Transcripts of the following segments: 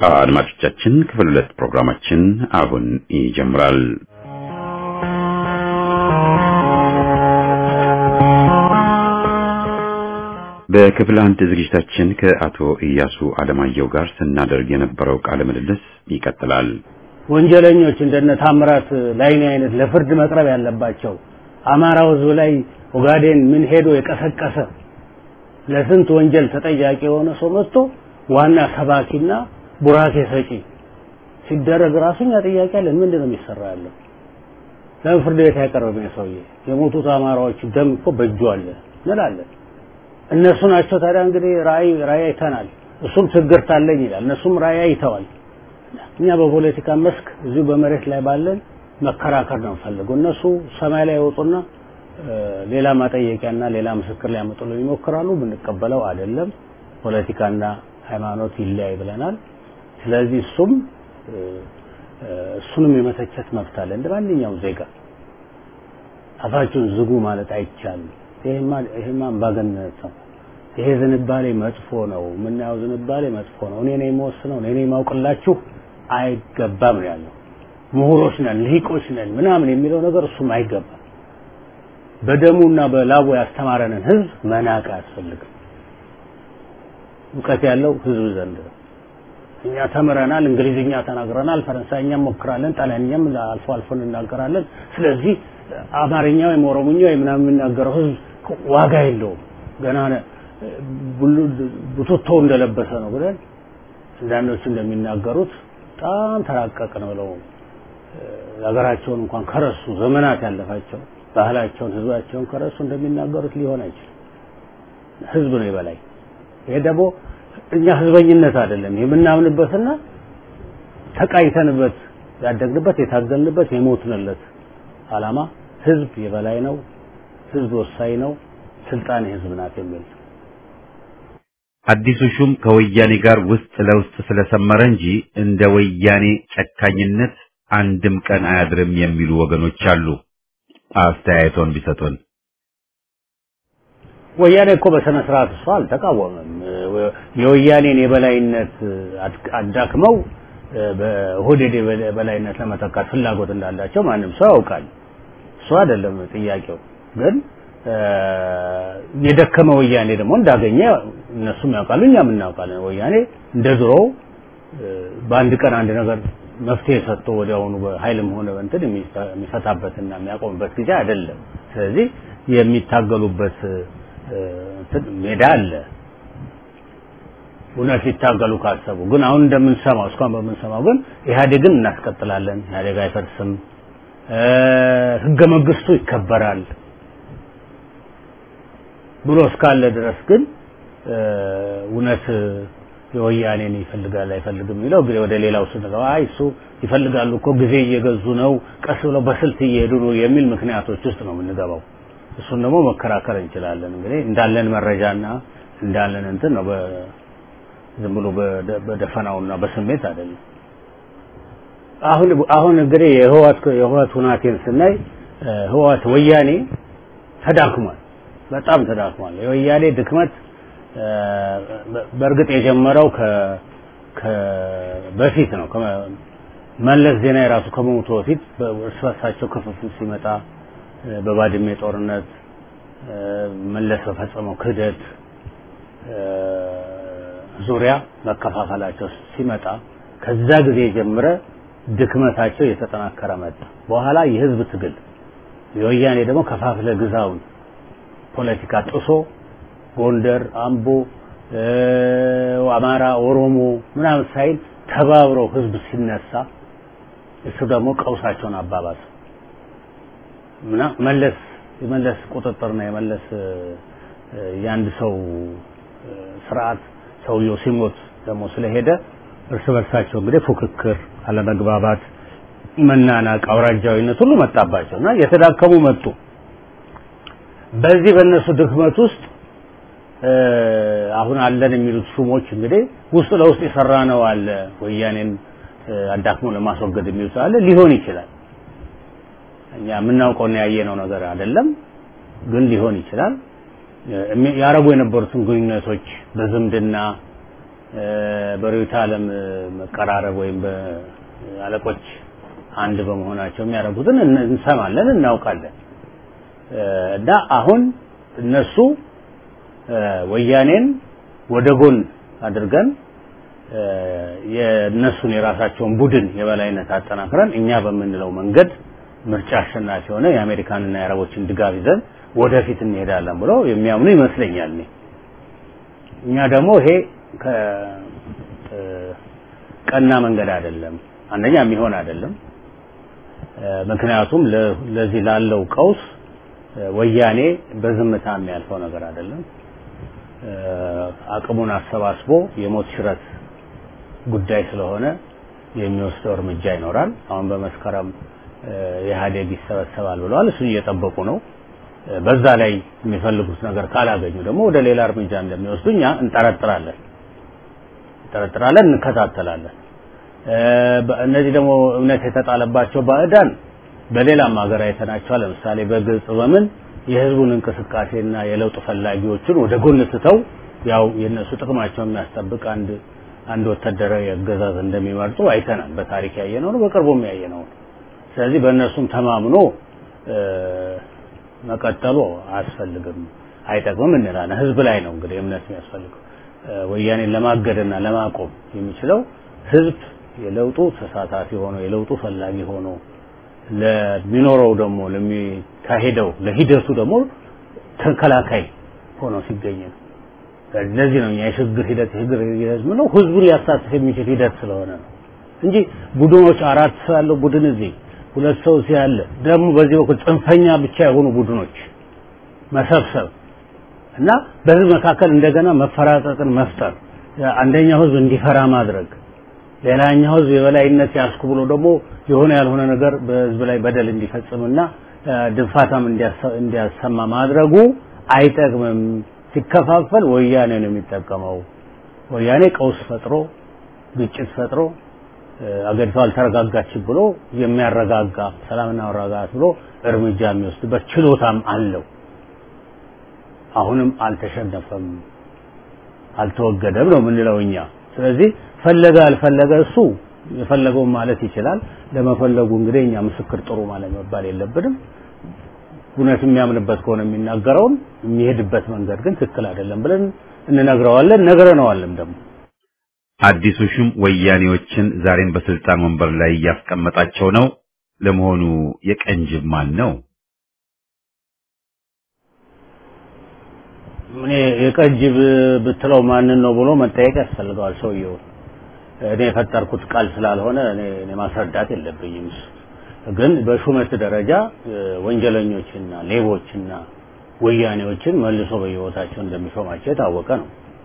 አድማጮቻችን ክፍል ሁለት ፕሮግራማችን አሁን ይጀምራል። በክፍል አንድ ዝግጅታችን ከአቶ ኢያሱ አለማየሁ ጋር ስናደርግ የነበረው ቃለ ምልልስ ይቀጥላል። ወንጀለኞች እንደነ ታምራት ላይኔ አይነት ለፍርድ መቅረብ ያለባቸው አማራው ሕዝብ ላይ ኦጋዴን ምን ሄዶ የቀሰቀሰ ለስንት ወንጀል ተጠያቂ የሆነ ሰው መጥቶ ዋና ሰባኪና ቡራኬ ሰጪ ሲደረግ ራሱኛ ጥያቄ አለን። ምንድን ነው የሚሰራ ያለው? ለምን ፍርድ ቤት አይቀርብም? ሰውዬ የሞቱት አማራዎች ደም እኮ በእጁ አለ እንላለን። እነሱ ናቸው ታዲያ እንግዲህ ራእይ ራእይ አይተናል፣ እሱም ችግር ታለኝ ይላል። እነሱም ራእይ አይተዋል። እኛ በፖለቲካ መስክ እዚሁ በመሬት ላይ ባለን መከራከር ነው ፈልገው። እነሱ ሰማይ ላይ ይወጡና ሌላ ማጠየቂያና ሌላ ምስክር ሊያመጡልን ይሞክራሉ። ብንቀበለው አይደለም ፖለቲካና ሃይማኖት ይለያይ ብለናል። ስለዚህ እሱም እሱንም የመተቸት መብት አለ እንደ ማንኛውም ዜጋ። አፋችሁን ዝጉ ማለት አይቻልም። ይሄማ ይሄማ አምባገነንነት ነው። ይሄ ዝንባሌ መጥፎ ነው። የምናየው ዝንባሌ መጥፎ ነው። እኔ ነኝ የምወስነው እኔ ነኝ የማውቅላችሁ አይገባም ነው ያለው። ምሁሮች ነን ልሂቆች ነን ምናምን የሚለው ነገር እሱም አይገባም። በደሙና በላቡ ያስተማረንን ህዝብ መናቅ አያስፈልግም። እውቀት ያለው ህዝብ ዘንድ ነው። እኛ ተምረናል፣ እንግሊዝኛ ተናግረናል፣ ፈረንሳይኛ ሞክራለን፣ ጣሊያንኛም አልፎ አልፎ እንናገራለን። ስለዚህ አማርኛ ወይም ኦሮሞኛ ወይም ምናምን የሚናገረው ህዝብ ዋጋ የለውም ገና ቡትቶ እንደለበሰ ነው ብለን አንዳንዶቹ እንደሚናገሩት በጣም ተራቀቅን ብለው ሀገራቸውን እንኳን ከረሱ ዘመናት ያለፋቸው ባህላቸውን ህዝባቸውን ከረሱ እንደሚናገሩት ሊሆን አይችልም። ህዝብ ነው የበላይ። ይሄ ደግሞ እኛ ህዝበኝነት አይደለም የምናምንበትና ተቃይተንበት ያደግንበት የታገልንበት የሞትንለት አላማ ህዝብ የበላይ ነው፣ ህዝብ ወሳኝ ነው፣ ስልጣን የህዝብ ናት የሚል አዲሱ ሹም ከወያኔ ጋር ውስጥ ለውስጥ ስለሰመረ እንጂ እንደ ወያኔ ጨካኝነት አንድም ቀን አያድርም የሚሉ ወገኖች አሉ። አስተያየቶን ቢሰጡን። ወያኔ እኮ በስነ ስርዓት እሱ አልተቃወመም። የወያኔን የበላይነት አዳክመው በኦህዴድ የበላይነት ለመተካት ፍላጎት እንዳላቸው ማንም ሰው ያውቃል። እሱ አይደለም ጥያቄው። ግን የደከመ ወያኔ ደግሞ እንዳገኘ እነሱም ያውቃሉ፣ እኛም እናውቃለን። ወያኔ እንደ ድሮው በአንድ ቀን አንድ ነገር መፍትሄ ሰጥቶ ወዲያውኑ በኃይልም ሆነ በእንትን የሚፈታበትና የሚያቆምበት ጊዜ አይደለም። ስለዚህ የሚታገሉበት ሜዳ አለ። እውነት ሊታገሉ ካሰቡ ግን አሁን እንደምንሰማው እስካሁን በምንሰማው ግን ኢህአዴግን እናስቀጥላለን፣ ኢህአዴግ አይፈርስም፣ ህገ መንግስቱ ይከበራል ብሎ እስካለ ድረስ ግን እውነት የወያኔን ይፈልጋል አይፈልግም የሚለው እንግዲህ ወደ ሌላው ስንገባ አይ እሱ ይፈልጋሉ እኮ ጊዜ እየገዙ ነው፣ ቀስ ብለው በስልት እየሄዱ ነው የሚል ምክንያቶች ውስጥ ነው የምንገባው። እሱን ደግሞ መከራከር እንችላለን። እንግዲህ እንዳለን መረጃና እንዳለን እንትን ነው ዝም ብሎ በደፈናውና በስሜት አይደለም። አሁን አሁን እንግዲህ የህዋት የህዋት ሁናቴን ስናይ ህዋት ወያኔ ተዳክሟል፣ በጣም ተዳክሟል። የወያኔ ድክመት በእርግጥ የጀመረው ከ በፊት ነው። መለስ ዜናዊ ራሱ ከመሞቱ በፊት እርስ በርሳቸው ክፍፍል ሲመጣ በባድሜ ጦርነት መለስ በፈጸመው ክህደት ዙሪያ መከፋፈላቸው ሲመጣ ከዛ ጊዜ ጀምረ ድክመታቸው እየተጠናከረ መጣ። በኋላ የህዝብ ትግል የወያኔ ደግሞ ከፋፍለ ግዛውን ፖለቲካ ጥሶ ጎንደር፣ አምቦ፣ አማራ፣ ኦሮሞ ምናምን ሳይል ተባብረው ህዝብ ሲነሳ እሱ ደግሞ ቀውሳቸውን አባባሰ እና መለስ የመለስ ቁጥጥርና የመለስ የአንድ ሰው ስርዓት ሰውየው ሲሞት ደግሞ ስለሄደ እርስ በርሳቸው እንግዲህ ፉክክር፣ አለመግባባት፣ መናናቅ፣ አውራጃዊነት ሁሉ መጣባቸው እና የተዳከሙ መጡ። በዚህ በእነሱ ድክመት ውስጥ አሁን አለን የሚሉት ሹሞች እንግዲህ ውስጥ ለውስጥ የሰራ ነው አለ ወያኔን አዳክሞ ለማስወገድ የሚሉት አለ ሊሆን ይችላል። እኛ የምናውቀውና ያየነው ነገር አይደለም፣ ግን ሊሆን ይችላል። ያረጉ የነበሩትን ግንኙነቶች በዝምድና በርዕዮተ ዓለም መቀራረብ ወይም በአለቆች አንድ በመሆናቸው የሚያደርጉትን እንሰማለን፣ እናውቃለን። እና አሁን እነሱ ወያኔን ወደ ጎን አድርገን የእነሱን የራሳቸውን ቡድን የበላይነት አጠናክረን እኛ በምንለው መንገድ ምርጫ አሸናፊ ሆነ የአሜሪካንና የአረቦችን ድጋፍ ይዘን ወደፊት እንሄዳለን ብለው የሚያምኑ ይመስለኛል። እኛ ደግሞ ይሄ ቀና መንገድ አይደለም፣ አንደኛ የሚሆን አይደለም። ምክንያቱም ለዚህ ላለው ቀውስ ወያኔ በዝምታ የሚያልፈው ነገር አይደለም። አቅሙን አሰባስቦ የሞት ሽረት ጉዳይ ስለሆነ የሚወስደው እርምጃ ይኖራል። አሁን በመስከረም ኢህአዴግ ይሰበሰባል ብለዋል። እሱን እየጠበቁ ነው። በዛ ላይ የሚፈልጉት ነገር ካላገኙ ደግሞ ወደ ሌላ እርምጃ እንደሚወስዱ እኛ እንጠረጥራለን እንጠረጥራለን፣ እንከታተላለን። እነዚህ ደግሞ እምነት የተጣለባቸው ባዕዳን በሌላም ሀገር አይተናቸዋል። ለምሳሌ በግብጽ በምን የህዝቡን እንቅስቃሴና የለውጥ ፈላጊዎችን ወደ ጎን ስተው ያው የእነሱ ጥቅማቸውን የሚያስጠብቅ አንድ አንድ ወታደራዊ አገዛዝ እንደሚመርጡ አይተናል። በታሪክ ያየነው ነው፣ በቅርቡም ያየነው ነው። ስለዚህ በእነሱም ተማምኖ መቀጠሉ አያስፈልግም፣ አይጠቅምም እንላለን። ህዝብ ላይ ነው እንግዲህ እምነት የሚያስፈልገው። ወያኔን ለማገድና ለማቆም የሚችለው ህዝብ የለውጡ ተሳታፊ ሆኖ የለውጡ ፈላጊ ሆኖ ለሚኖረው ደግሞ ለሚካሄደው ለሂደቱ ደግሞ ተከላካይ ሆኖ ሲገኝ ነው። ለዚህ ነው የሽግግር ሂደት የሽግግር ሂደት ምነው ህዝቡን ሊያሳትፍ የሚችል ሂደት ስለሆነ ነው እንጂ ቡድኖች አራት ሰው ያለው ቡድን እዚህ ሁለት ሰው እዚህ ያለ ደግሞ በዚህ በኩል ጽንፈኛ ብቻ የሆኑ ቡድኖች መሰብሰብ እና በህዝብ መካከል እንደገና መፈራጠጥን መፍጠር አንደኛው ህዝብ እንዲፈራ ማድረግ ሌላኛው ህዝብ የበላይነት ያስኩ ብሎ ደግሞ የሆነ ያልሆነ ነገር በህዝብ ላይ በደል እንዲፈጽምና ድንፋታም እንዲያሰማ ማድረጉ አይጠቅምም። ሲከፋፈል ወያኔ ነው የሚጠቀመው። ወያኔ ቀውስ ፈጥሮ ግጭት ፈጥሮ አገሪቷ አልተረጋጋችም ብሎ የሚያረጋጋ ሰላምና መረጋጋት ብሎ እርምጃ የሚወስድበት ችሎታም አለው። አሁንም አልተሸነፈም፣ አልተወገደም ነው የምንለው እኛ። ስለዚህ ፈለገ አልፈለገ እሱ የፈለገውን ማለት ይችላል። ለመፈለጉ እንግዲህ እኛ ምስክር ጥሩ ማለት መባል የለብንም። እውነት የሚያምንበት ከሆነ የሚናገረውን የሚሄድበት መንገድ ግን ትክክል አይደለም ብለን እንነግረዋለን፣ ነግረነዋልም ደግሞ አዲሱ ሹም ወያኔዎችን ዛሬም በስልጣን ወንበር ላይ እያስቀመጣቸው ነው። ለመሆኑ የቀንጅብ ማን ነው? እኔ የቀንጅብ ብትለው ማንን ነው ብሎ መጠየቅ ያስፈልገዋል ሰውየው። እኔ የፈጠርኩት ቃል ስላልሆነ እኔ እኔ ማስረዳት የለብኝም። ግን በሹመት ደረጃ ወንጀለኞችና ሌቦችና ወያኔዎችን መልሶ በየቦታቸው እንደሚሾማቸው የታወቀ ነው።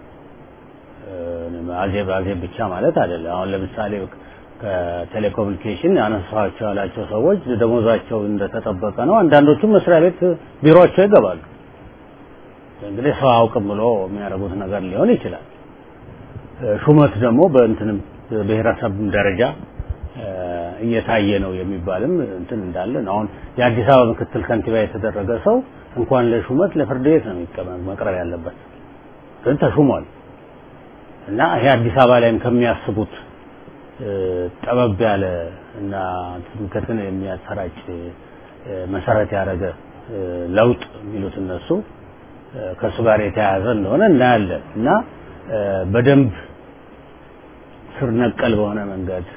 አዜብ አዜብ ብቻ ማለት አይደለም። አሁን ለምሳሌ ከቴሌኮሙኒኬሽን ያነሳቸው ያላቸው ሰዎች ደሞዛቸው እንደተጠበቀ ነው። አንዳንዶቹም መስሪያ ቤት ቢሮቸው ይገባሉ። እንግዲህ ሰው አውቅም ብሎ የሚያደርጉት ነገር ሊሆን ይችላል። ሹመት ደግሞ በእንትንም ብሔረሰብ ደረጃ እየታየ ነው የሚባልም እንትን እንዳለ ነው። አሁን የአዲስ አበባ ምክትል ከንቲባ የተደረገ ሰው እንኳን ለሹመት ለፍርድ ቤት ነው የሚቀመጥ መቅረብ ያለበት ግን ተሹሟል። እና ይሄ አዲስ አበባ ላይም ከሚያስቡት ጠበብ ያለ እና ትምክህትን የሚያሰራጭ መሰረት ያደረገ ለውጥ የሚሉት እነሱ ከእሱ ጋር የተያያዘ እንደሆነ እናያለን እና በደንብ ስር ነቀል በሆነ መንገድ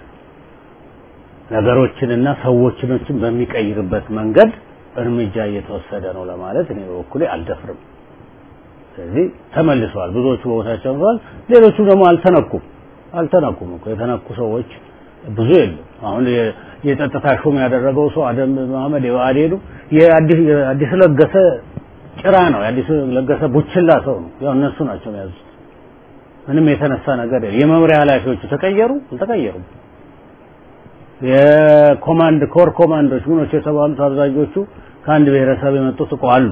ነገሮችንና ሰዎችኖችን በሚቀይርበት መንገድ እርምጃ እየተወሰደ ነው ለማለት እኔ በበኩሌ አልደፍርም። ስለዚህ ተመልሰዋል። ብዙዎቹ በቦታቸው ተመልሰዋል። ሌሎቹ ደግሞ አልተነኩም አልተነኩም እኮ የተነኩ ሰዎች ብዙ የሉም። አሁን የጸጥታ ሹም ያደረገው ሰው አደም መሐመድ የብአዴኑ የአዲስ ለገሰ ጭራ ነው። የአዲስ ለገሰ ቡችላ ሰው ነው። ያው እነሱ ናቸው የያዙት። ምንም የተነሳ ነገር የለም። የመምሪያ ኃላፊዎቹ ተቀየሩ አልተቀየሩም። የኮማንድ ኮር ኮማንዶች ምኖች የተባሉት አብዛኞቹ ከአንድ ብሔረሰብ የመጡት እኮ አሉ።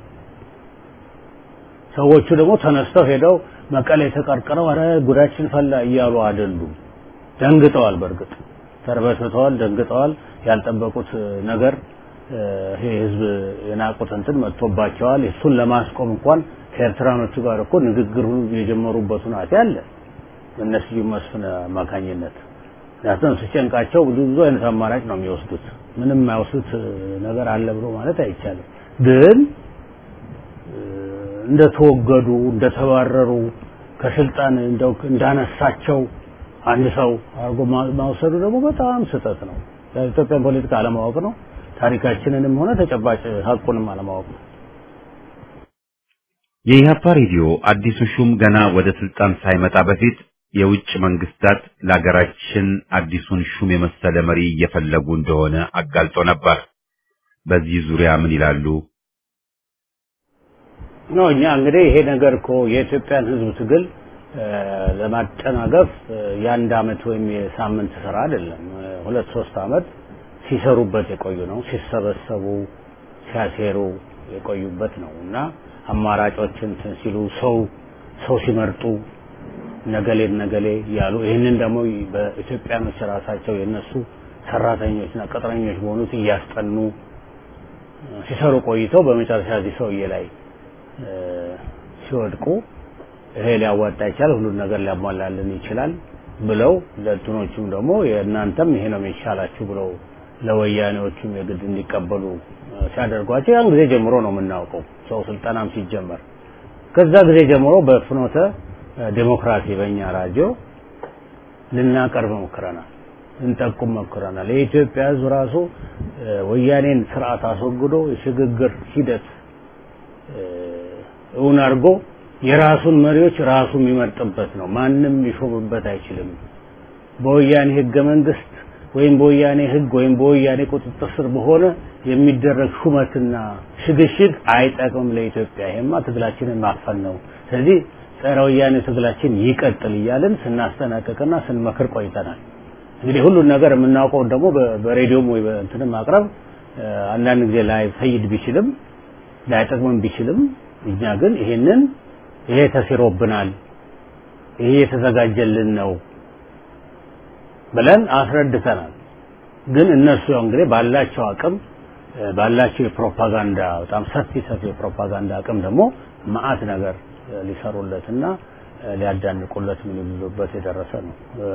ሰዎቹ ደግሞ ተነስተው ሄደው መቀሌ ተቀርቅረው አረ ጉዳችን ፈላ እያሉ አይደሉም። ደንግጠዋል። በእርግጥ ተርበትብተዋል፣ ደንግጠዋል። ያልጠበቁት ነገር ይሄ ህዝብ የናቁት እንትን መጥቶባቸዋል። እሱን ለማስቆም እንኳን ከኤርትራኖቹ ጋር እኮ ንግግር የጀመሩበት ሁናቴ አለ። እነ ስዩም መስፍን አማካኝነት። ምክንያቱም ሲጨንቃቸው ብዙ ብዙ አይነት አማራጭ ነው የሚወስዱት። ምንም የማይወስዱት ነገር አለ ብሎ ማለት አይቻልም። ግን እንደተወገዱ እንደተባረሩ ከስልጣን እንደው እንዳነሳቸው አንድ ሰው አድርጎ ማውሰዱ ደግሞ በጣም ስህተት ነው። የኢትዮጵያን ፖለቲካ አለማወቅ ነው። ታሪካችንንም ሆነ ተጨባጭ ሀቁንም አለማወቅ ነው። የኢህአፓ ሬዲዮ አዲሱ ሹም ገና ወደ ስልጣን ሳይመጣ በፊት የውጭ መንግስታት ለሀገራችን አዲሱን ሹም የመሰለ መሪ እየፈለጉ እንደሆነ አጋልጦ ነበር። በዚህ ዙሪያ ምን ይላሉ? ነው እኛ እንግዲህ ይሄ ነገር እኮ የኢትዮጵያን ሕዝብ ትግል ለማጨናገፍ የአንድ አመት ወይም የሳምንት ስራ አይደለም። ሁለት ሶስት አመት ሲሰሩበት የቆዩ ነው። ሲሰበሰቡ ሲያሴሩ የቆዩበት ነው እና አማራጮችን ሲሉ ሰው ሰው ሲመርጡ ነገሌ ነገሌ ያሉ ይህንን ደግሞ በኢትዮጵያኖች ራሳቸው የነሱ ሰራተኞችና ቅጥረኞች በሆኑት እያስጠኑ ሲሰሩ ቆይተው በመጨረሻ እዚህ ሰውዬ ላይ ሲወድቁ ይሄ ሊያዋጣ ይችላል፣ ሁሉን ነገር ሊያሟላልን ይችላል ብለው ለእንትኖቹም ደግሞ የእናንተም ይሄ ነው የሚሻላችሁ ብለው ለወያኔዎቹም የግድ እንዲቀበሉ ሲያደርጓቸው ያን ጊዜ ጀምሮ ነው የምናውቀው። ሰው ስልጠናም ሲጀመር ከዛ ጊዜ ጀምሮ በፍኖተ ዴሞክራሲ በእኛ ራዲዮ ልናቀርብ ሞክረናል፣ ልንጠቁም ሞክረናል። የኢትዮጵያ ሕዝብ ራሱ ወያኔን ስርዓት አስወግዶ የሽግግር ሂደት እውን አድርጎ የራሱን መሪዎች ራሱ የሚመርጥበት ነው። ማንም ሊሾምበት አይችልም። በወያኔ ህገ መንግስት ወይም በወያኔ ህግ ወይም በወያኔ ቁጥጥር ስር በሆነ የሚደረግ ሹመትና ሽግሽግ አይጠቅምም ለኢትዮጵያ። ይሄማ ትግላችንን ማፈን ነው። ስለዚህ ጸረ ወያኔ ትግላችን ይቀጥል እያልን ስናስጠናቀቅና ስንመክር ቆይተናል። እንግዲህ ሁሉን ነገር የምናውቀውን ደግሞ በሬዲዮም ወይ በእንትንም ማቅረብ አንዳንድ ጊዜ ላይ ፈይድ ቢችልም ላይጠቅምም ቢችልም እኛ ግን ይሄንን ይሄ ተሲሮብናል፣ ይሄ የተዘጋጀልን ነው ብለን አስረድተናል። ግን እነሱ ያው እንግዲህ ባላቸው አቅም ባላቸው የፕሮፓጋንዳ በጣም ሰፊ ሰፊ የፕሮፓጋንዳ አቅም ደግሞ መዓት ነገር ሊሰሩለትና ሊያዳንቁለት ምን ይሉበት የደረሰ ነው።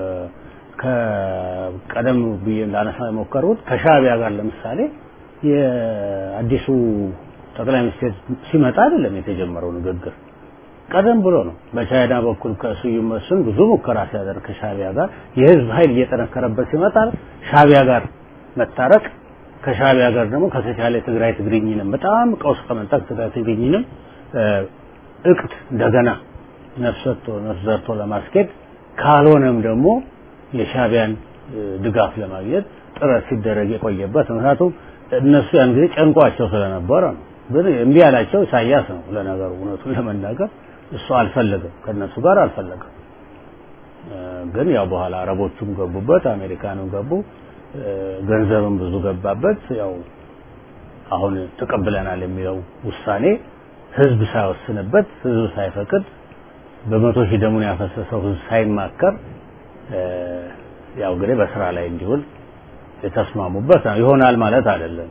ከቀደም ብዬ ላነሳ የሞከሩት ከሻዕቢያ ጋር ለምሳሌ የአዲሱ ጠቅላይ ሚኒስትር ሲመጣ አይደለም የተጀመረው ንግግር ቀደም ብሎ ነው። በቻይና በኩል ከስዩም መስፍን ብዙ ሙከራ ሲያደርግ ከሻዕቢያ ጋር የህዝብ ኃይል እየጠነከረበት ሲመጣ ሻዕቢያ ጋር መታረቅ ከሻዕቢያ ጋር ደግሞ ከተቻለ ትግራይ ትግርኝንም በጣም ቀውስ ከመጣ ትግራይ ትግርኝንም እቅድ እንደገና ነፍሰቶ ነፍዘርቶ ለማስኬድ ካልሆነም ደግሞ የሻዕቢያን ድጋፍ ለማግኘት ጥረት ሲደረግ የቆየበት ምክንያቱም እነሱ ያን ጊዜ ጨንቋቸው ስለነበረ ነው። ግን እምቢ ያላቸው ኢሳያስ ነው። ለነገሩ እውነቱን ለመናገር እሱ አልፈለገም፣ ከነሱ ጋር አልፈለገም። ግን ያው በኋላ አረቦቹም ገቡበት፣ አሜሪካንም ገቡ፣ ገንዘብም ብዙ ገባበት። ያው አሁን ተቀብለናል የሚለው ውሳኔ ህዝብ ሳይወስንበት፣ ህዝብ ሳይፈቅድ፣ በመቶ ሺህ ደሙን ያፈሰሰው ህዝብ ሳይማከር ያው እንግዲህ በስራ ላይ እንዲውል የተስማሙበት ነው። ይሆናል ማለት አይደለም።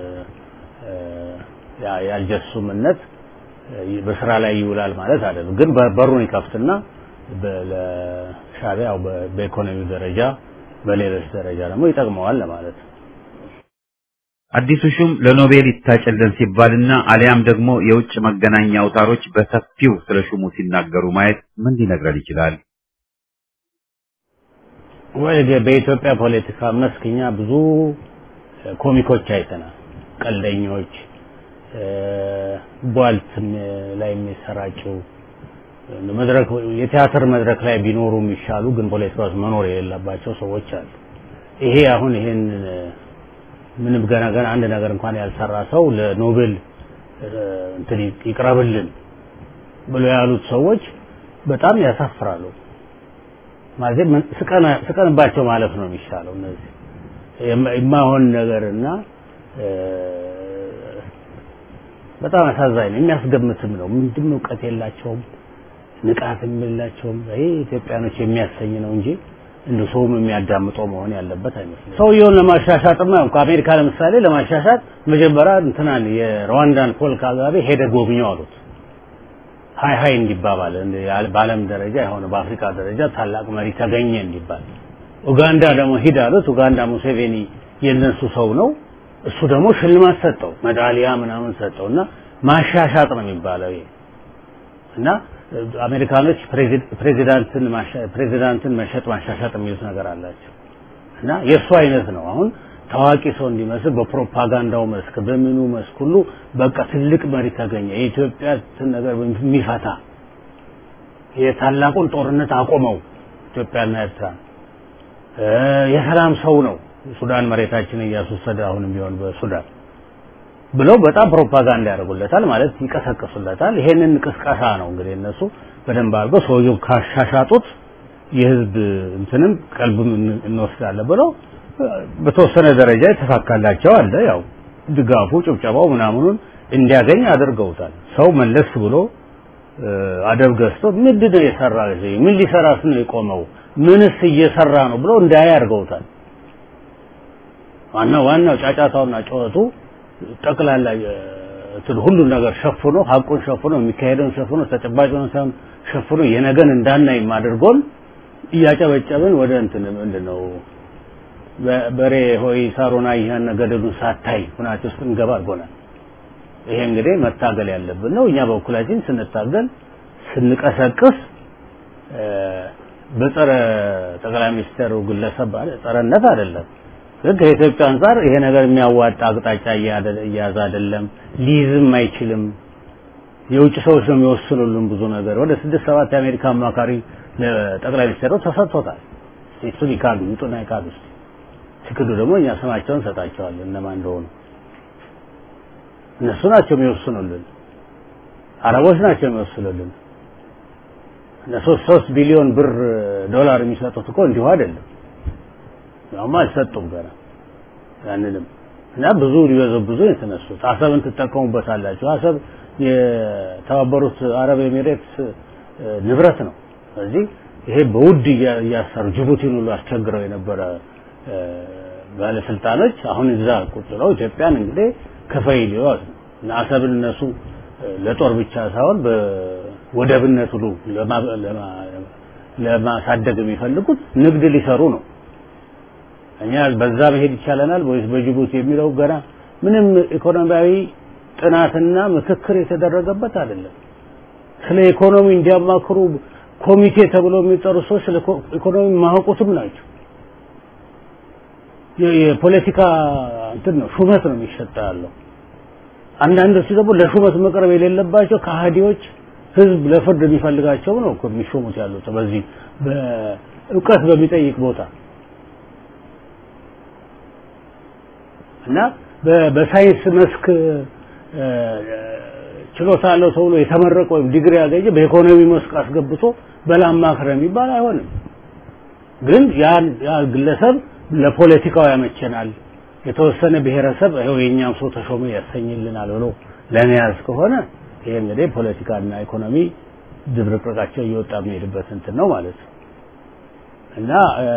የአልጀሱምነት በስራ ላይ ይውላል ማለት አይደለም። ግን በሩን ይከፍትና ለሻዕቢያ ያው በኢኮኖሚ ደረጃ በሌሎች ደረጃ ደግሞ ይጠቅመዋል ለማለት ነው። አዲሱ ሹም ለኖቤል ይታጨልን ሲባልና አሊያም ደግሞ የውጭ መገናኛ አውታሮች በሰፊው ስለ ሹሙ ሲናገሩ ማየት ምን ሊነግረን ይችላል? ወይ በኢትዮጵያ ፖለቲካ መስክኛ ብዙ ኮሚኮች አይተናል። ቀልደኞች፣ ቧልት ላይ የሚሰራጩ መድረክ የቲያትር መድረክ ላይ ቢኖሩ የሚሻሉ ግን ፖለቲካ ውስጥ መኖር የሌለባቸው ሰዎች አሉ። ይሄ አሁን ይሄን ምንም ገና ገና አንድ ነገር እንኳን ያልሰራ ሰው ለኖቤል እንትን ይቅረብልን ብሎ ያሉት ሰዎች በጣም ያሳፍራሉ። ማለት ስቀንባቸው ማለፍ ነው የሚሻለው። እነዚህ የማይሆን ነገርና በጣም አሳዛኝ ነው። የሚያስገምትም ነው። ምንድን እውቀት የላቸውም፣ ንቃትም የላቸውም። ይሄ ኢትዮጵያኖች የሚያሰኝ ነው እንጂ እንደ ሰውም የሚያዳምጠው መሆን ያለበት አይመስልም። ሰውየውን ለማሻሻጥማ ከአሜሪካ ለምሳሌ ለማሻሻጥ መጀመሪያ እንትናን የሩዋንዳን ፖል ካጋቤ ሄደ ጎብኘው አሉት። ሀይ ሀይ እንዲባባል በዓለም ደረጃ የሆነ በአፍሪካ ደረጃ ታላቅ መሪ ተገኘ እንዲባል ኡጋንዳ ደግሞ ሂድ አሉት። ኡጋንዳ ሙሴቬኒ የነሱ ሰው ነው። እሱ ደግሞ ሽልማት ሰጠው፣ ሜዳሊያ ምናምን ሰጠው እና ማሻሻጥ ነው የሚባለው ይሄ እና አሜሪካኖች ፕሬዚዳንትን ፕሬዚዳንትን መሸጥ ማሻሻጥ የሚሉት ነገር አላቸው እና የእሱ አይነት ነው አሁን ታዋቂ ሰው እንዲመስል በፕሮፓጋንዳው መስክ በምኑ መስክ ሁሉ በቃ ትልቅ መሪ ተገኘ። የኢትዮጵያ ነገር የሚፈታ የታላቁን ጦርነት አቆመው ኢትዮጵያና ኤርትራ የሰላም ሰው ነው። ሱዳን መሬታችንን እያስወሰደ አሁንም ቢሆን በሱዳን ብለው በጣም ፕሮፓጋንዳ ያደርጉለታል ማለት ይቀሰቅሱለታል። ይሄንን ቅስቀሳ ነው እንግዲህ እነሱ በደንብ አድርገው ሰውየው ካሻሻጡት የህዝብ እንትንም ቀልብም እንወስዳለን ብለው በተወሰነ ደረጃ የተሳካላቸው አለ። ያው ድጋፉ፣ ጭብጨባው ምናምኑን እንዲያገኝ አድርገውታል። ሰው መለስ ብሎ አደብ ገዝቶ ምንድን ነው የሰራ ምን ሊሰራስ ነው የቆመው ምንስ እየሰራ ነው ብሎ እንዳያ አድርገውታል። ዋናው ዋናው ጫጫታውና ጩኸቱ ጠቅላላ እንትን ሁሉን ነገር ሸፍኖ ሀቁን ሸፍኖ የሚካሄደውን ሸፍኖ ተጨባጭውን ሳይሆን ሸፍኖ የነገን እንዳናይ አድርጎን እያጨበጨብን ወደ እንትን ምንድን ነው በሬ ሆይ ሳሮና ይህን ገደሉን ሳታይ ሁናቸው ውስጥ እንገባ አድርጎናል። ይሄ እንግዲህ መታገል ያለብን ነው። እኛ በበኩላችን ስንታገል ስንቀሰቅስ በጸረ ጠቅላይ ሚኒስትሩ ግለሰብ ጸረነት አይደለም። ግን ከኢትዮጵያ አንጻር ይሄ ነገር የሚያዋጣ አቅጣጫ እያያዘ አይደለም፣ ሊይዝም አይችልም። የውጭ ሰዎች ነው የሚወስኑልን ብዙ ነገር። ወደ ስድስት ሰባት የአሜሪካ አማካሪ ለጠቅላይ ሚኒስትሩ ተሰጥቶታል። እሱን ይካዱ ይውጡና ይካዱ። ሲክዱ ደግሞ እኛ ስማቸውን እንሰጣቸዋለን እነማን እንደሆኑ። እነሱ ናቸው የሚወስኑልን፣ አረቦች ናቸው የሚወስኑልን። እነሱ ሶስት ቢሊዮን ብር ዶላር የሚሰጡት እኮ እንዲሁ አይደለም። ያውም አልሰጡም ገና ያንንም እና ብዙ ሊበዘብዙ የተነሱት አሰብን ትጠቀሙበታላችሁ። አሰብ የተባበሩት አረብ ኤሚሬትስ ንብረት ነው። ስለዚህ ይሄ በውድ እያሰሩ ጅቡቲን ሁሉ አስቸግረው የነበረ ባለስልጣኖች አሁን እዛ ቁጭ ብለው ኢትዮጵያን እንግዲህ ከፈይ ሊዋት ነው እና አሰብን እነሱ ለጦር ብቻ ሳይሆን በወደብነት ሁሉ ለማሳደግ የሚፈልጉት ንግድ ሊሰሩ ነው። እኛ በዛ መሄድ ይቻለናል ወይስ በጅቡቲ የሚለው ገና ምንም ኢኮኖሚያዊ ጥናትና ምክክር የተደረገበት አይደለም። ስለ ኢኮኖሚ እንዲያማክሩ ኮሚቴ ተብሎ የሚጠሩ ሰዎች ስለ ኢኮኖሚ ማያውቁትም ናቸው። የፖለቲካ እንትን ነው ሹመት ነው የሚሰጠ ያለው። አንዳንዶቹ ደግሞ ለሹመት መቅረብ የሌለባቸው ከሃዲዎች ህዝብ ለፍርድ የሚፈልጋቸው ነው እኮ የሚሾሙት ያሉት በዚህ በእውቀት በሚጠይቅ ቦታ እና በሳይንስ መስክ ችሎታ አለው ተብሎ የተመረቀ ወይም ዲግሪ ያገኘ በኢኮኖሚ መስክ አስገብቶ በላማክረ የሚባል አይሆንም። ግን ያን ያ ግለሰብ ለፖለቲካው ያመቸናል፣ የተወሰነ ብሔረሰብ ይኸው የእኛም ሰው ተሾመ ያሰኝልናል ብሎ ለመያዝ ከሆነ ይሄ እንግዲህ ፖለቲካና ኢኮኖሚ ድብርቅርቃቸው እየወጣ የሚሄድበት እንትን ነው ማለት ነው እና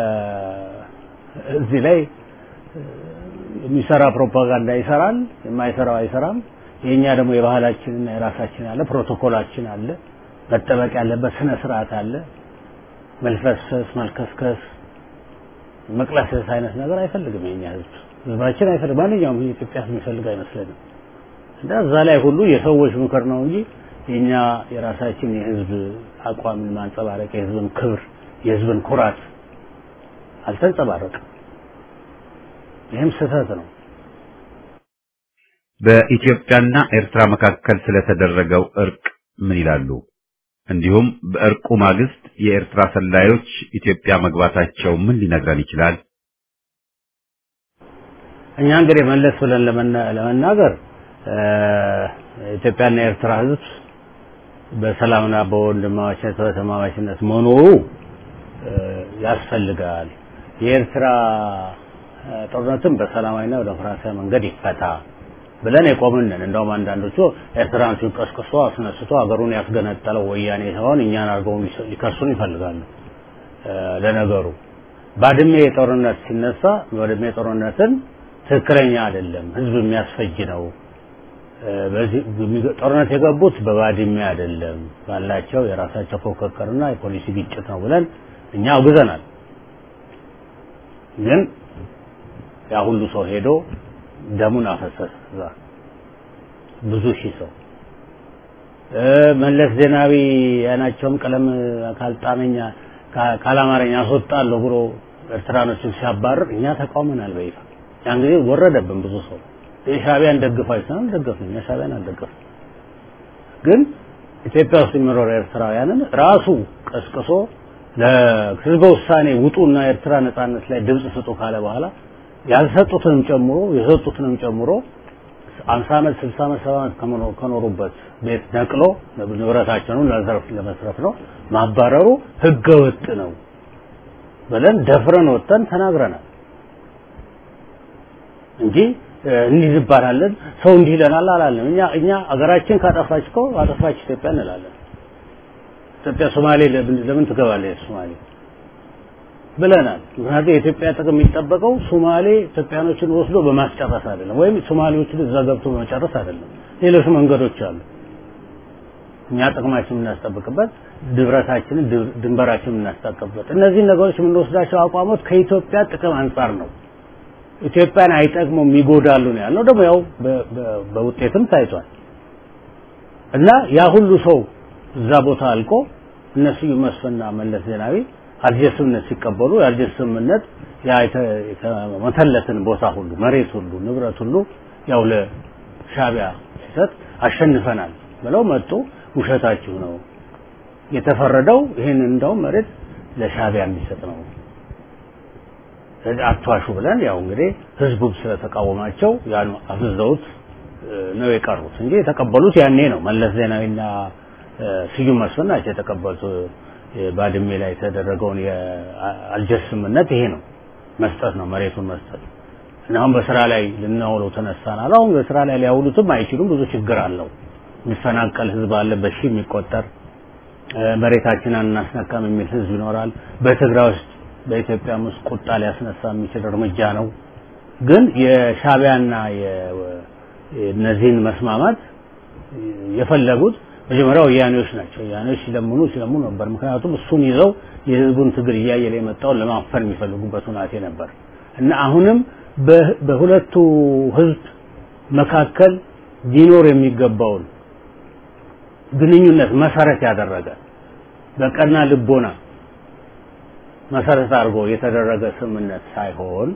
እዚህ ላይ የሚሰራ ፕሮፓጋንዳ ይሰራል፣ የማይሰራው አይሰራም። የኛ ደግሞ የባህላችንና የራሳችን አለ፣ ፕሮቶኮላችን አለ፣ መጠበቅ ያለበት ስነ ስርዓት አለ። መልፈስፈስ፣ መልከስከስ፣ መቅለስለስ አይነት ነገር አይፈልግም የኛ ህዝብ ህዝባችን አይፈልግም። ማንኛውም የኢትዮጵያ ህዝብ የሚፈልግ አይመስለንም። እና እዛ ላይ ሁሉ የሰዎች ምክር ነው እንጂ የኛ የራሳችን የህዝብ አቋምን ማንጸባረቅ የህዝብን ክብር የህዝብን ኩራት አልተንጸባረቅም። ይህም ስህተት ነው። በኢትዮጵያና ኤርትራ መካከል ስለተደረገው እርቅ ምን ይላሉ? እንዲሁም በእርቁ ማግስት የኤርትራ ሰላዮች ኢትዮጵያ መግባታቸው ምን ሊነግረን ይችላል? እኛ እንግዲህ መለስ ብለን ለመናገር ኢትዮጵያና የኤርትራ ህዝብ በሰላምና በወንድማማችነት በተማማችነት መኖሩ ያስፈልጋል። የኤርትራ ጦርነትም በሰላማዊና በዲሞክራሲያዊ መንገድ ይፈታ ብለን የቆምንን እንደውም አንዳንዶቹ ኤርትራን ሲቀስቅሶ አስነስቶ ሀገሩን ያስገነጠለው ወያኔ ሳይሆን እኛን አድርገው ሊከሱን ይፈልጋሉ። ለነገሩ ባድሜ ጦርነት ሲነሳ ባድሜ ጦርነትን ትክክለኛ አይደለም፣ ህዝብ የሚያስፈጅ ነው፣ በዚህ ጦርነት የገቡት በባድሜ አይደለም ባላቸው የራሳቸው ፉክክርና የፖሊሲ ግጭት ነው ብለን እኛ አውግዘናል። ግን ያ ሁሉ ሰው ሄዶ ደሙን አፈሰሰ። እዛ ብዙ ሺህ ሰው መለስ ዜናዊ ያናቸውም ቀለም ካልጣመኛ ካላማረኛ አስወጣለሁ ብሎ ኤርትራኖችን ሲያባርር እኛ ተቃውመናል በይፋ። ያን ጊዜ ወረደብን ብዙ ሰው የሻቢያን ደግፋችሁ ነው ደገፍን። የሻቢያን አልደገፍን። ግን ኢትዮጵያ ውስጥ የሚኖሩ ኤርትራውያንን ራሱ ቀስቅሶ ለህዝበ ውሳኔ ውጡና ኤርትራ ነጻነት ላይ ድምጽ ስጡ ካለ በኋላ ያልሰጡትንም ጨምሮ የሰጡትንም ጨምሮ አምሳ ዓመት ስልሳ ዓመት ሰባ ዓመት ከኖሩበት ቤት ነቅሎ ንብረታቸውን ለመስረት ነው ማባረሩ ህገ ወጥ ነው ብለን ደፍረን ወጥተን ተናግረናል እንጂ እንዲህ እንባላለን ሰው እንዲህ ይለናል አላለም። እኛ እኛ አገራችን ካጠፋች እኮ አጠፋች ኢትዮጵያ እንላለን። ኢትዮጵያ ሶማሌ ለምን ትገባለች ሶማሌ ብለናል። ምክንያቱም የኢትዮጵያ ጥቅም የሚጠበቀው ሶማሌ ኢትዮጵያኖችን ወስዶ በማስጨረስ አይደለም፣ ወይም ሶማሌዎችን እዛ ገብቶ በመጨረስ አይደለም። ሌሎች መንገዶች አሉ። እኛ ጥቅማችን የምናስጠብቅበት ድብረታችንን ድንበራችንን የምናስጠብቅበት እነዚህን ነገሮች የምንወስዳቸው አቋሞት ከኢትዮጵያ ጥቅም አንጻር ነው። ኢትዮጵያን አይጠቅሙም ይጎዳሉ ነው ያለው። ደግሞ ያው በውጤትም ታይቷል። እና ያ ሁሉ ሰው እዛ ቦታ አልቆ እነሱ መስፍንና መለስ ዜናዊ አልጀርስ ስምምነት ሲቀበሉ የአልጀርስ ስምምነት ያ የተመተለትን ቦታ ሁሉ መሬት ሁሉ ንብረት ሁሉ ያው ለሻቢያ ሲሰጥ አሸንፈናል ብለው መጡ። ውሸታችሁ ነው የተፈረደው ይህን እንደውም መሬት ለሻቢያ የሚሰጥ ነው አትዋሹ ብለን ያው እንግዲህ ህዝቡም ስለተቃወማቸው ያን አፍዘውት ነው የቀሩት እንጂ የተቀበሉት ያኔ ነው። መለስ ዜናዊና ስዩም መስፍን ናቸው የተቀበሉት። ባድሜ ላይ የተደረገውን የአልጀርስ ስምምነት ይሄ ነው፣ መስጠት ነው፣ መሬቱን መስጠት እና አሁን በስራ ላይ ልናውለው ተነሳናል። አሁን በስራ ላይ ሊያውሉትም አይችሉም። ብዙ ችግር አለው። የሚፈናቀል ህዝብ አለ፣ በሺ የሚቆጠር መሬታችን አናስነካም የሚል ህዝብ ይኖራል። በትግራይ ውስጥ በኢትዮጵያ ውስጥ ቁጣ ሊያስነሳ የሚችል እርምጃ ነው። ግን የሻቢያና እነዚህን መስማማት የፈለጉት መጀመሪያ ወያኔዎች ናቸው። ወያኔዎች ሲለምኑ ሲለምኑ ነበር። ምክንያቱም እሱን ይዘው የህዝቡን ትግል እያየለ የመጣውን ለማፈን የሚፈልጉበት ሁናቴ ነበር እና አሁንም በሁለቱ ህዝብ መካከል ሊኖር የሚገባውን ግንኙነት መሰረት ያደረገ በቀና ልቦና መሰረት አድርጎ የተደረገ ስምምነት ሳይሆን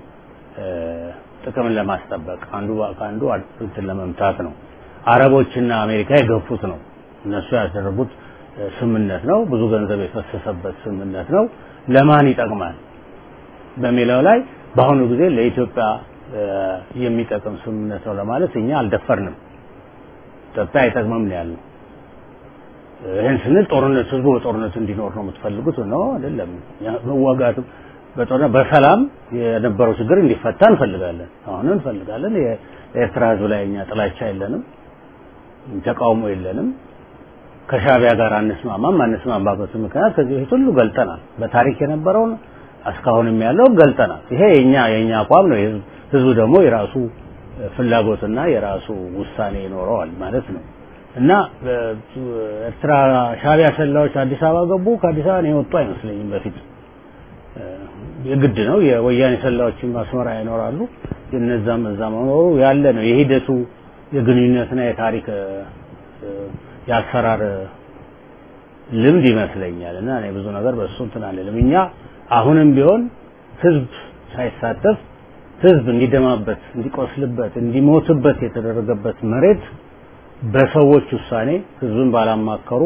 ጥቅምን ለማስጠበቅ አንዱ ከአንዱ እንትን ለመምታት ነው። አረቦችና አሜሪካ የገፉት ነው። እነሱ ያደረጉት ስምምነት ነው። ብዙ ገንዘብ የፈሰሰበት ስምምነት ነው። ለማን ይጠቅማል በሚለው ላይ በአሁኑ ጊዜ ለኢትዮጵያ የሚጠቅም ስምምነት ነው ለማለት እኛ አልደፈርንም። ኢትዮጵያ አይጠቅምም ነው ያልነው። ይህን ስንል ጦርነት ህዝቡ በጦርነት እንዲኖር ነው የምትፈልጉት ነው አይደለም። መዋጋቱ በጦርነት በሰላም የነበረው ችግር እንዲፈታ እንፈልጋለን። አሁንም እንፈልጋለን። የኤርትራ ህዝብ ላይ እኛ ጥላቻ የለንም፣ ተቃውሞ የለንም። ከሻቢያ ጋር አንስማማም። አንስማማበት ምክንያት ከዚህ በፊት ሁሉ ገልጠናል። በታሪክ የነበረውን እስካሁንም ያለው ገልጠናል። ይሄ የኛ የኛ አቋም ነው። ህዝቡ ደግሞ የራሱ ፍላጎትና የራሱ ውሳኔ ይኖረዋል ማለት ነው። እና ኤርትራ ሻቢያ ሰላዮች አዲስ አበባ ገቡ። ከአዲስ አበባ የወጡ አይመስለኝም በፊት የግድ ነው። የወያኔ ሰላዮችም አስመራ ይኖራሉ። የነዛም እዛ መኖሩ ያለ ነው። የሂደቱ የግንኙነትና የታሪክ የአሰራር ልምድ ይመስለኛል። እና እኔ ብዙ ነገር በእሱ እንትን አልልም። እኛ አሁንም ቢሆን ህዝብ ሳይሳተፍ ህዝብ እንዲደማበት፣ እንዲቆስልበት፣ እንዲሞትበት የተደረገበት መሬት በሰዎች ውሳኔ ህዝብን ባላማከሩ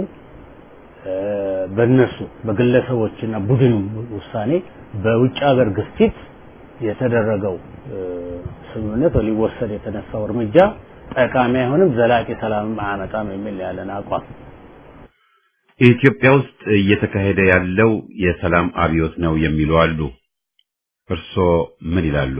በእነሱ በግለሰቦችና ቡድን ውሳኔ በውጭ ሀገር ግፊት የተደረገው ስምምነት ሊወሰድ የተነሳው እርምጃ ጠቃሚ አይሆንም፣ ዘላቂ ሰላምም አያመጣም የሚል ያለን አቋም። ኢትዮጵያ ውስጥ እየተካሄደ ያለው የሰላም አብዮት ነው የሚሉ አሉ። እርስዎ ምን ይላሉ?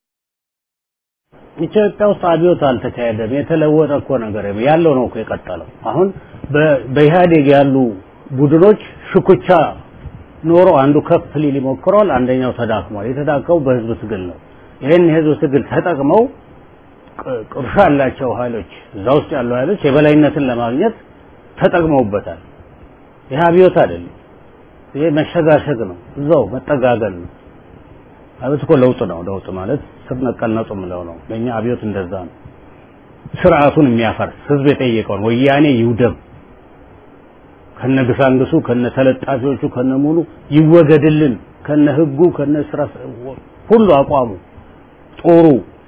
ኢትዮጵያ ውስጥ አብዮት አልተካሄደም። የተለወጠ እኮ ነገር ያለው ነው እኮ የቀጠለው። አሁን በኢህአዴግ ያሉ ቡድኖች ሽኩቻ ኖሮ አንዱ ከፍ ሊል ይሞክረዋል፣ አንደኛው ተዳክሟል። የተዳከሙ በህዝብ ትግል ነው። ይህን የህዝብ ትግል ተጠቅመው ቅርሻ ያላቸው ኃይሎች እዛ ውስጥ ያሉ ኃይሎች የበላይነትን ለማግኘት ተጠቅመውበታል። ይህ አብዮት አይደለም። ይሄ መሸጋሸግ ነው። እዛው መጠጋገል ነው። አብዮት እኮ ለውጥ ነው። ለውጥ ማለት ስር ነቀል ነውጥ የምለው ነው። ለእኛ አብዮት እንደዛ ነው። ስርዓቱን የሚያፈርስ ህዝብ የጠየቀውን ወያኔ ይውደም ከነ ግሳንግሱ ከነ ተለጣፊዎቹ ከነ ሙሉ ይወገድልን ከነ ህጉ ከነ ስራ ሁሉ አቋሙ ጦሩ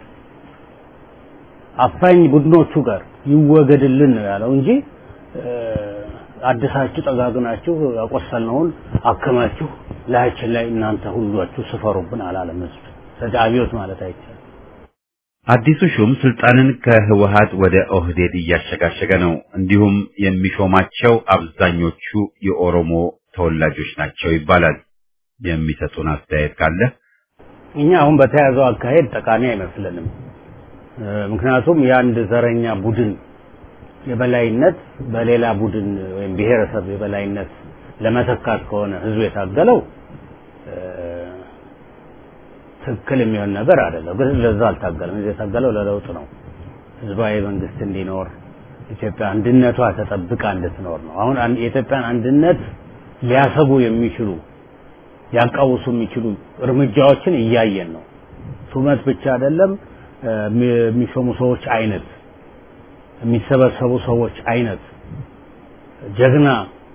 አፋኝ ቡድኖቹ ጋር ይወገድልን ነው ያለው እንጂ አድሳችሁ ጠጋግናችሁ ያቆሰልነውን አክማችሁ ላያችን ላይ እናንተ ሁሏችሁ ስፈሩብን አላለም ህዝብ። ስለዚህ አብዮት ማለት አይቻልም። አዲሱ ሹም ስልጣንን ከህወሀት ወደ ኦህዴድ እያሸጋሸገ ነው። እንዲሁም የሚሾማቸው አብዛኞቹ የኦሮሞ ተወላጆች ናቸው ይባላል። የሚሰጡን አስተያየት ካለ እኛ አሁን በተያዘው አካሄድ ጠቃሚ አይመስለንም። ምክንያቱም የአንድ ዘረኛ ቡድን የበላይነት በሌላ ቡድን ወይም ብሔረሰብ የበላይነት ለመተካት ከሆነ ህዝብ የታገለው ትክክል የሚሆን ነገር አይደለም። ግን ለዛ አልታገለም። ህዝብ የታገለው ለለውጥ ነው። ህዝባዊ መንግስት እንዲኖር ኢትዮጵያ አንድነቷ ተጠብቃ እንድትኖር ነው። አሁን የኢትዮጵያን አንድነት ሊያሰጉ የሚችሉ ሊያቃውሱ የሚችሉ እርምጃዎችን እያየን ነው። ሹመት ብቻ አይደለም፣ የሚሾሙ ሰዎች አይነት፣ የሚሰበሰቡ ሰዎች አይነት ጀግና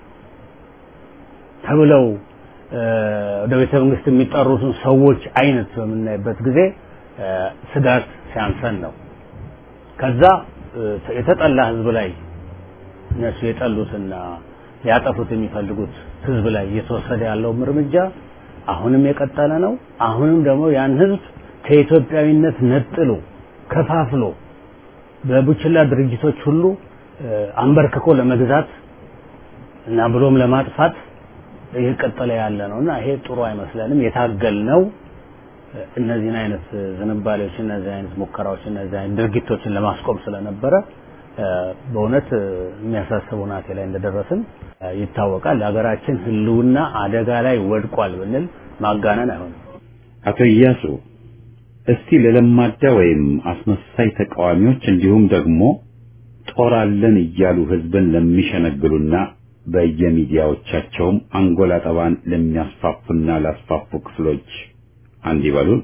ተብለው ወደ ቤተ መንግስት የሚጠሩትን ሰዎች አይነት በምናይበት ጊዜ ስጋት ሲያንሰን ነው። ከዛ የተጠላ ህዝብ ላይ እነሱ የጠሉትና ሊያጠፉት የሚፈልጉት ህዝብ ላይ እየተወሰደ ያለውም እርምጃ አሁንም የቀጠለ ነው። አሁንም ደግሞ ያን ህዝብ ከኢትዮጵያዊነት ነጥሎ ከፋፍሎ በቡችላ ድርጅቶች ሁሉ አንበርክኮ ለመግዛት እና ብሎም ለማጥፋት እየቀጠለ ያለ ነው እና ይሄ ጥሩ አይመስለንም። የታገል ነው እነዚህን አይነት ዝንባሌዎች፣ እነዚህ አይነት ሙከራዎች፣ እነዚህ አይነት ድርጊቶችን ለማስቆም ስለነበረ በእውነት የሚያሳስብ ሁናቴ ላይ እንደደረስን ይታወቃል። ለሀገራችን ህልውና አደጋ ላይ ወድቋል ብንል ማጋነን አይሆንም። አቶ እያሱ እስቲ ለለማዳ ወይም አስመሳይ ተቃዋሚዎች እንዲሁም ደግሞ ጦር አለን እያሉ ህዝብን ለሚሸነግሉና በየሚዲያዎቻቸውም አንጎላ ጠባን ለሚያስፋፉና ላስፋፉ ክፍሎች አንድ ይበሉን።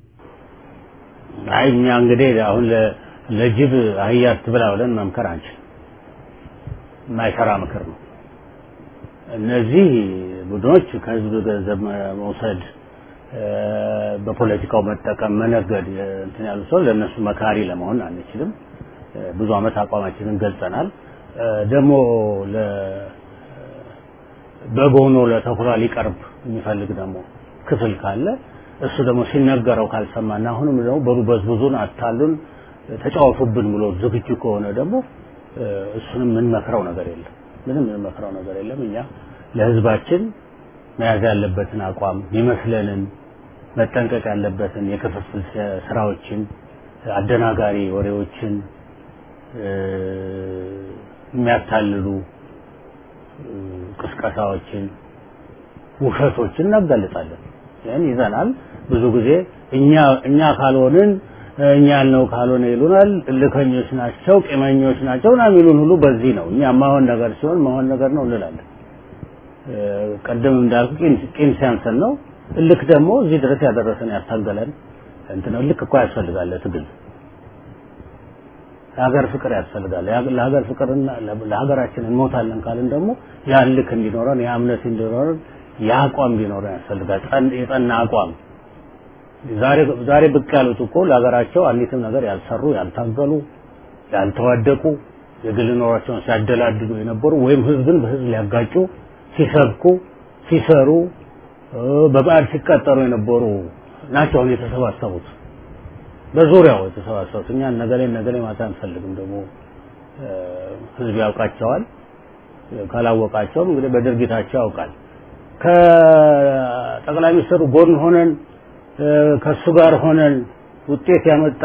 አይ እኛ እንግዲህ አሁን ለጅብ አህያ አትብላ ብለን መምከር አንችል። የማይሰራ ምክር ነው። እነዚህ ቡድኖች ከህዝብ ገንዘብ መውሰድ፣ በፖለቲካው መጠቀም፣ መነገድ እንትን ያሉ ሰው ለእነሱ መካሪ ለመሆን አንችልም። ብዙ አመት አቋማችንን ገልጸናል። ደግሞ በግ ሆኖ ለተኩላ ሊቀርብ የሚፈልግ ደግሞ ክፍል ካለ እሱ ደግሞ ሲነገረው ካልሰማና አሁንም ደግሞ በሩ በዝብዙን አታሉን ተጫወቱብን ብሎ ዝግጁ ከሆነ ደግሞ እሱንም የምንመክረው ነገር የለም። ምንም የምንመክረው ነገር የለም። እኛ ለህዝባችን መያዝ ያለበትን አቋም ይመስለንን መጠንቀቅ ያለበትን የክፍፍል ስራዎችን፣ አደናጋሪ ወሬዎችን፣ የሚያታልሉ ቅስቀሳዎችን፣ ውሸቶችን እናጋልጣለን። ይህን ይዘናል። ብዙ ጊዜ እኛ እኛ ካልሆንን እኛ ያልነው ካልሆነ ይሉናል። እልከኞች ናቸው፣ ቂመኞች ናቸው ና የሚሉን ሁሉ በዚህ ነው። እኛ ማሆን ነገር ሲሆን ማሆን ነገር ነው እንላለን። ቀደም እንዳልኩ ቂም ሲያንሰን ነው። እልክ ደግሞ እዚህ ድረስ ያደረሰን ያታገለን እንትን እልክ እኮ ያስፈልጋል ትግል ለሀገር ፍቅር ያስፈልጋል። ለሀገር ፍቅርና ለሀገራችን እንሞታለን ካልን ደግሞ ያ ልክ እንዲኖረን ያ እምነት እንዲኖረን ያ አቋም እንዲኖረን ያስፈልጋል። የጠና አቋም ዛሬ ዛሬ ብቅ ያሉት እኮ ለሀገራቸው አንዲትም ነገር ያልሰሩ ያልታገሉ፣ ያልተዋደቁ የግል ኖሯቸውን ሲያደላድሉ የነበሩ ወይም ህዝብን በህዝብ ሊያጋጩ ሲሰብኩ ሲሰሩ በበዓል ሲቀጠሩ የነበሩ ናቸው አሁን የተሰባሰቡት በዙሪያው የተሰባሰቡት እኛ ነገሌ ነገሌ ማታ አንፈልግም። ደግሞ ህዝብ ያውቃቸዋል። ካላወቃቸውም እንግዲህ በድርጊታቸው ያውቃል። ከጠቅላይ ሚኒስትሩ ጎን ሆነን ከሱ ጋር ሆነን ውጤት ያመጣ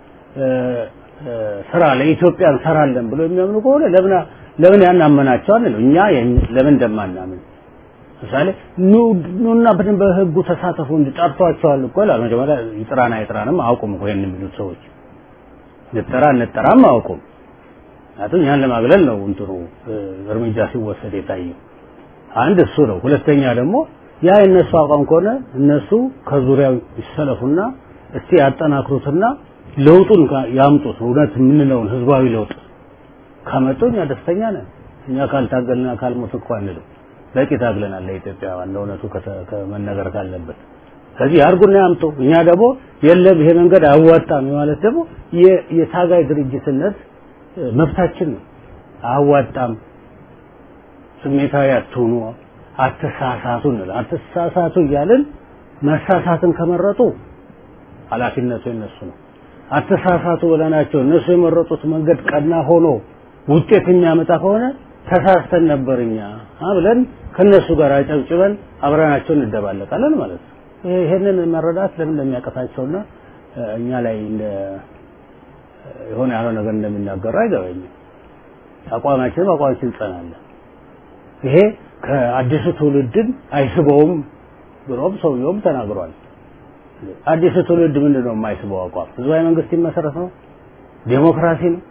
ስራ ለኢትዮጵያ እንሰራለን ብሎ የሚያምኑ ከሆነ ለምን ለምን ያናመናቸው አንለው እኛ ለምን እንደማናምን ምሳሌ ኑና በደንብ በህጉ ተሳተፉ እንዲጠርቷቸዋል እኮ ይላል። መጀመሪያ ይጥራና ይጥራንም አያውቁም እኮ ይሄን የሚሉት ሰዎች ንጠራ ንጠራም አያውቁም። ምክንያቱም እኛን ለማግለል ነው እንትኑ እርምጃ ሲወሰድ የታየው። አንድ እሱ ነው። ሁለተኛ ደግሞ ያ የእነሱ አቋም ከሆነ እነሱ ከዙሪያው ይሰለፉና እስቲ ያጠናክሩትና ለውጡን ያምጡት። እውነት የምንለውን ህዝባዊ ለውጥ ካመጡ እኛ ደስተኛ ነን። እኛ ካልታገልና ካልሞት እኮ አንልም። በቂ ታግለናል ለኢትዮጵያ ዋና እውነቱ ከመነገር ካለበት ከዚህ አርጉና ያምጡ። እኛ ደግሞ የለም ይሄ መንገድ አያዋጣም ማለት ደግሞ የታጋይ ድርጅትነት መብታችን ነው። አያዋጣም፣ ስሜታዊ አትሁኑ፣ አትሳሳቱ እንላለን። አትሳሳቱ እያልን መሳሳትን ከመረጡ ኃላፊነቱ የነሱ ነው። አትሳሳቱ ብለናቸው እነሱ የመረጡት መንገድ ቀና ሆኖ ውጤት የሚያመጣ ከሆነ ተሳስተን ነበር እኛ ብለን ከነሱ ጋር አጨብጭበን አብረናቸው እንደባለቃለን ማለት ነው። ይሄንን መረዳት ለምን እንደሚያቀታቸውና እኛ ላይ እንደ የሆነ ያለው ነገር እንደሚናገሩ አይገባኝም። አቋማችን በአቋማችን እንጸናለን። ይሄ ከአዲሱ ትውልድን አይስበውም ብሎም ሰውየውም ተናግሯል። አዲሱ ትውልድ ምንድን ነው የማይስበው አቋም? ህዝባዊ መንግስት ይመሰረት ነው፣ ዴሞክራሲ ነው።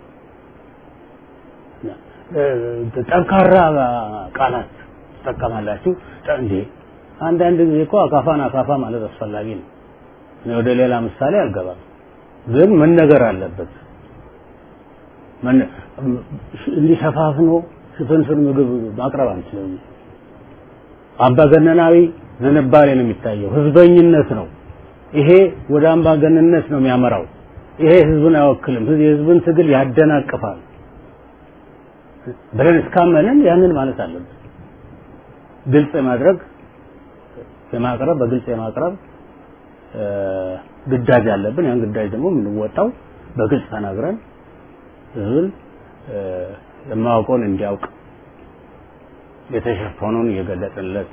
ጠንካራ ቃላት ትጠቀማላችሁ እንዴ? አንዳንድ ጊዜ እኮ አካፋን አካፋ ማለት አስፈላጊ ነው። እኔ ወደ ሌላ ምሳሌ አልገባም፣ ግን መነገር አለበት። እንዲሸፋፍኖ ሽፍንፍን ምግብ ማቅረብ አንችልም። አምባገነናዊ ዝንባሌ ነው የሚታየው፣ ህዝበኝነት ነው። ይሄ ወደ አምባገነንነት ነው የሚያመራው። ይሄ ህዝብን አይወክልም፣ የህዝብን ትግል ያደናቅፋል ብለን እስካመንን ያንን ማለት አለብን። ግልጽ የማድረግ የማቅረብ በግልጽ የማቅረብ ግዳጅ አለብን። ያን ግዳጅ ደግሞ የምንወጣው በግልጽ ተናግረን ህዝብን የማያውቀውን እንዲያውቅ የተሸፈነውን እየገለጥንለት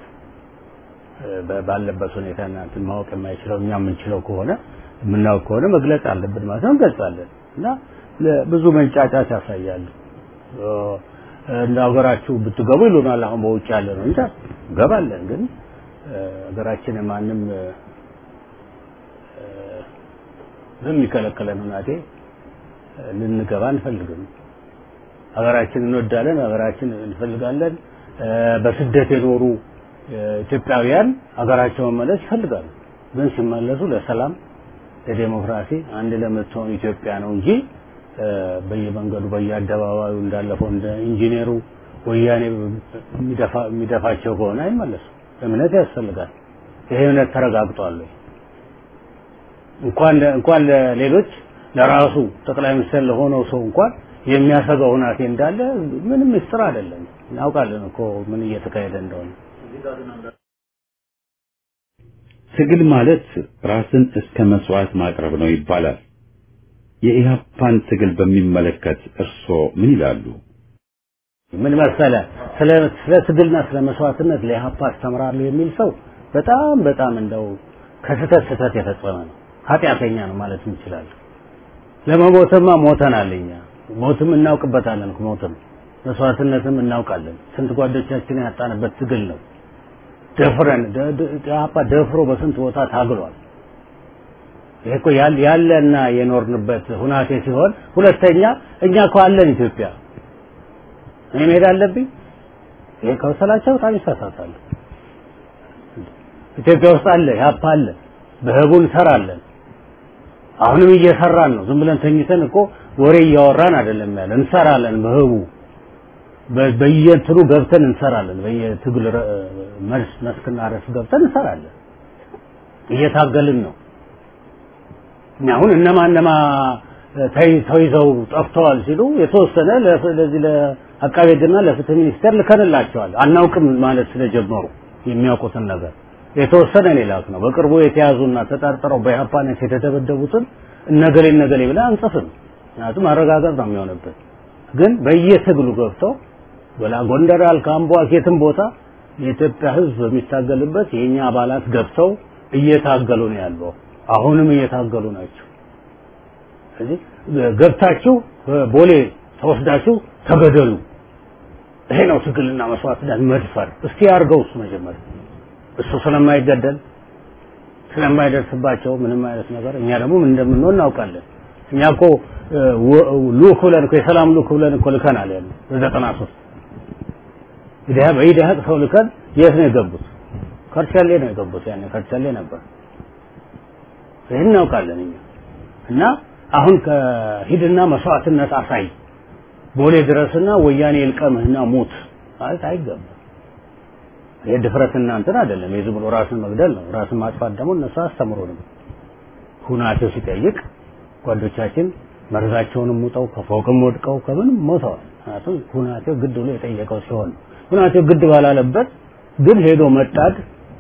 ባለበት ሁኔታ እናንትን ማወቅ የማይችለው እኛ የምንችለው ከሆነ የምናውቅ ከሆነ መግለጽ አለብን ማለት ነው። እንገልጻለን እና ብዙ መንጫጫት ያሳያሉ። እንደ ሀገራችሁ ብትገቡ ይሉናል። አሁን በውጭ ያለ ነው እንጂ ገባለን። ግን ሀገራችን ማንም በሚከለከለን ሁናቴ ልንገባ አንፈልግም። ሀገራችን እንወዳለን፣ ሀገራችን እንፈልጋለን። በስደት የኖሩ ኢትዮጵያውያን ሀገራቸው መመለስ ይፈልጋሉ። ግን ሲመለሱ ለሰላም፣ ለዴሞክራሲ አንድ ለምትሆን ኢትዮጵያ ነው እንጂ በየመንገዱ በየአደባባዩ እንዳለፈው እንደ ኢንጂነሩ ወያኔ የሚደፋቸው ከሆነ አይመለሱም። እምነት ያስፈልጋል። ይሄ እምነት ተረጋግጧል። እንኳን እንኳን ለሌሎች ለራሱ ጠቅላይ ሚኒስትር ለሆነው ሰው እንኳን የሚያሰጋው ሁናቴ እንዳለ ምንም ምስጢር አይደለም። እናውቃለን እኮ ምን እየተካሄደ እንደሆነ። ትግል ማለት ራስን እስከ መስዋዕት ማቅረብ ነው ይባላል። የኢህአፓን ትግል በሚመለከት እርስዎ ምን ይላሉ? ምን መሰለ ስለ ስለ ትግልና ስለ መስዋዕትነት ለኢህአፓ አስተምራለሁ የሚል ሰው በጣም በጣም እንደው ከስህተት ስህተት የፈጸመ ነው፣ ኃጢአተኛ ነው ማለት እንችላለን። ለመሞትማ ሞተናል እኛ ሞትም እናውቅበታለን። ሞትም መስዋዕትነትም እናውቃለን። ስንት ጓዶቻችንን ያጣንበት ትግል ነው። ደፍረን ኢህአፓ ደፍሮ በስንት ቦታ ታግሏል። ይሄ እኮ ያለና የኖርንበት ሁናቴ ሲሆን፣ ሁለተኛ እኛ እኮ አለን ኢትዮጵያ። እኔ መሄድ አለብኝ? ይሄ ከመሰላቸው በጣም ይሳሳታሉ። ኢትዮጵያ ውስጥ አለ፣ ኢህአፓ አለ፣ በህቡ እንሰራለን። አሁንም እየሰራን ነው። ዝም ብለን ተኝተን እኮ ወሬ እያወራን አይደለም ያለ፣ እንሰራለን በህቡ በየእንትኑ ገብተን እንሰራለን። በየትግል መልስ መስክና ረስ ገብተን እንሰራለን። እየታገልን ነው። አሁን እነማ እነማ ተይዘው ጠፍተዋል ሲሉ የተወሰነ ለዚህ ለአቃቤ ሕግና ለፍትህ ሚኒስቴር ልከንላቸዋል። አናውቅም ማለት ስለጀመሩ የሚያውቁትን ነገር የተወሰነ እኔ ላክ ነው። በቅርቡ የተያዙና ተጠርጥረው በኢህአፓነት የተደበደቡትን እነገሌ እነገሌ ብለን አንጽፍም። ምክንያቱም ማረጋገጥ ነው የሚሆንበት። ግን በየትግሉ ገብተው በላ ጎንደር አልክ አምቦ አልክ የትም ቦታ የኢትዮጵያ ሕዝብ በሚታገልበት የኛ አባላት ገብተው እየታገሉ ነው ያለው። አሁንም እየታገሉ ናቸው። ስለዚህ ገብታችሁ ቦሌ ተወስዳችሁ ተገደሉ። ይሄ ነው ትግልና መስዋዕትነት መድፈር። እስቲ ያርገው እሱ መጀመሪያ እሱ ስለማይገደል ስለማይደርስባቸው ምንም አይነት ነገር እኛ ደግሞ ምን እንደምንሆን እናውቃለን። እኛ እኮ ልኡክ ብለን እኮ የሰላም ልኡክ ብለን እኮ ልከናል ያለ በዘጠና ሶስት ኢዲሃ በኢዲሃ ሰው ልከን የት ነው የገቡት? ከርቻሌ ነው የገቡት። ያኔ ከርቻሌ ነበር። ይህን እናውቃለን እኛ እና አሁን ከሂድና መስዋዕትነት አሳይ ቦሌ ድረስና ወያኔ ይልቀምህና ሙት ማለት አይገባም። ይሄ ድፍረትና እንትን አይደለም። የዝም ብሎ ራስን መግደል ነው። ራስን ማጥፋት ደግሞ እነሱ አስተምሮንም ሁናቴው ሲጠይቅ ጓዶቻችን መርዛቸውንም ሙጠው ከፎቅም ወድቀው ከምንም ሞተዋል። ምክንያቱም ሁናቴው ግድ ብሎ የጠየቀው ሲሆን ሁናቴው ግድ ባላለበት ግን ሄዶ መጣድ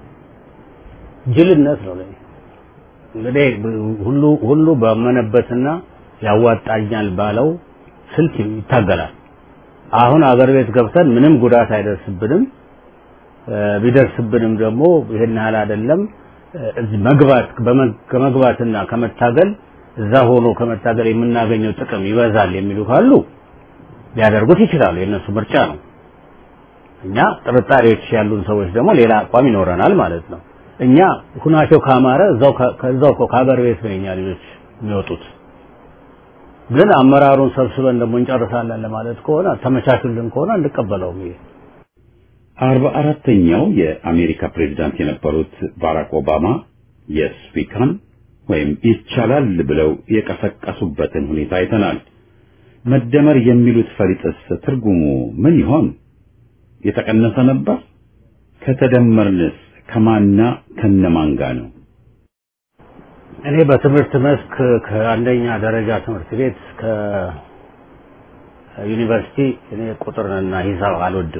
ጅልነት ነው ለኔ። እንግዲህ ሁሉ ሁሉ ባመነበትና ያዋጣኛል ባለው ስልት ይታገላል። አሁን አገር ቤት ገብተን ምንም ጉዳት አይደርስብንም። ቢደርስብንም ደግሞ ይሄን ያህል አይደለም። እዚህ መግባት ከመግባትና ከመታገል እዛ ሆኖ ከመታገል የምናገኘው ጥቅም ይበዛል የሚሉ ካሉ ሊያደርጉት ይችላሉ። የእነሱ ምርጫ ነው። እኛ ጥርጣሬዎች ያሉን ሰዎች ደግሞ ሌላ አቋም ይኖረናል ማለት ነው። እኛ ሁናቸው ካማረ እዛው ከዛው ከሀገር ቤት ነው የኛ ልጆች የሚወጡት። ግን አመራሩን ሰብስበን ደግሞ እንጨርሳለን ለማለት ከሆነ ተመቻቹልን ከሆነ እንቀበለውም ይሄ አርባ አራተኛው የአሜሪካ ፕሬዝዳንት የነበሩት ባራክ ኦባማ የስፒካን ወይም ይቻላል ብለው የቀሰቀሱበትን ሁኔታ አይተናል። መደመር የሚሉት ፈሊጥስ ትርጉሙ ምን ይሆን? የተቀነሰ ነበር? ከተደመርንስ ከማና ከነማን ጋር ነው? እኔ በትምህርት መስክ ከአንደኛ ደረጃ ትምህርት ቤት ከዩኒቨርሲቲ እኔ ቁጥርንና ሂሳብ አልወድም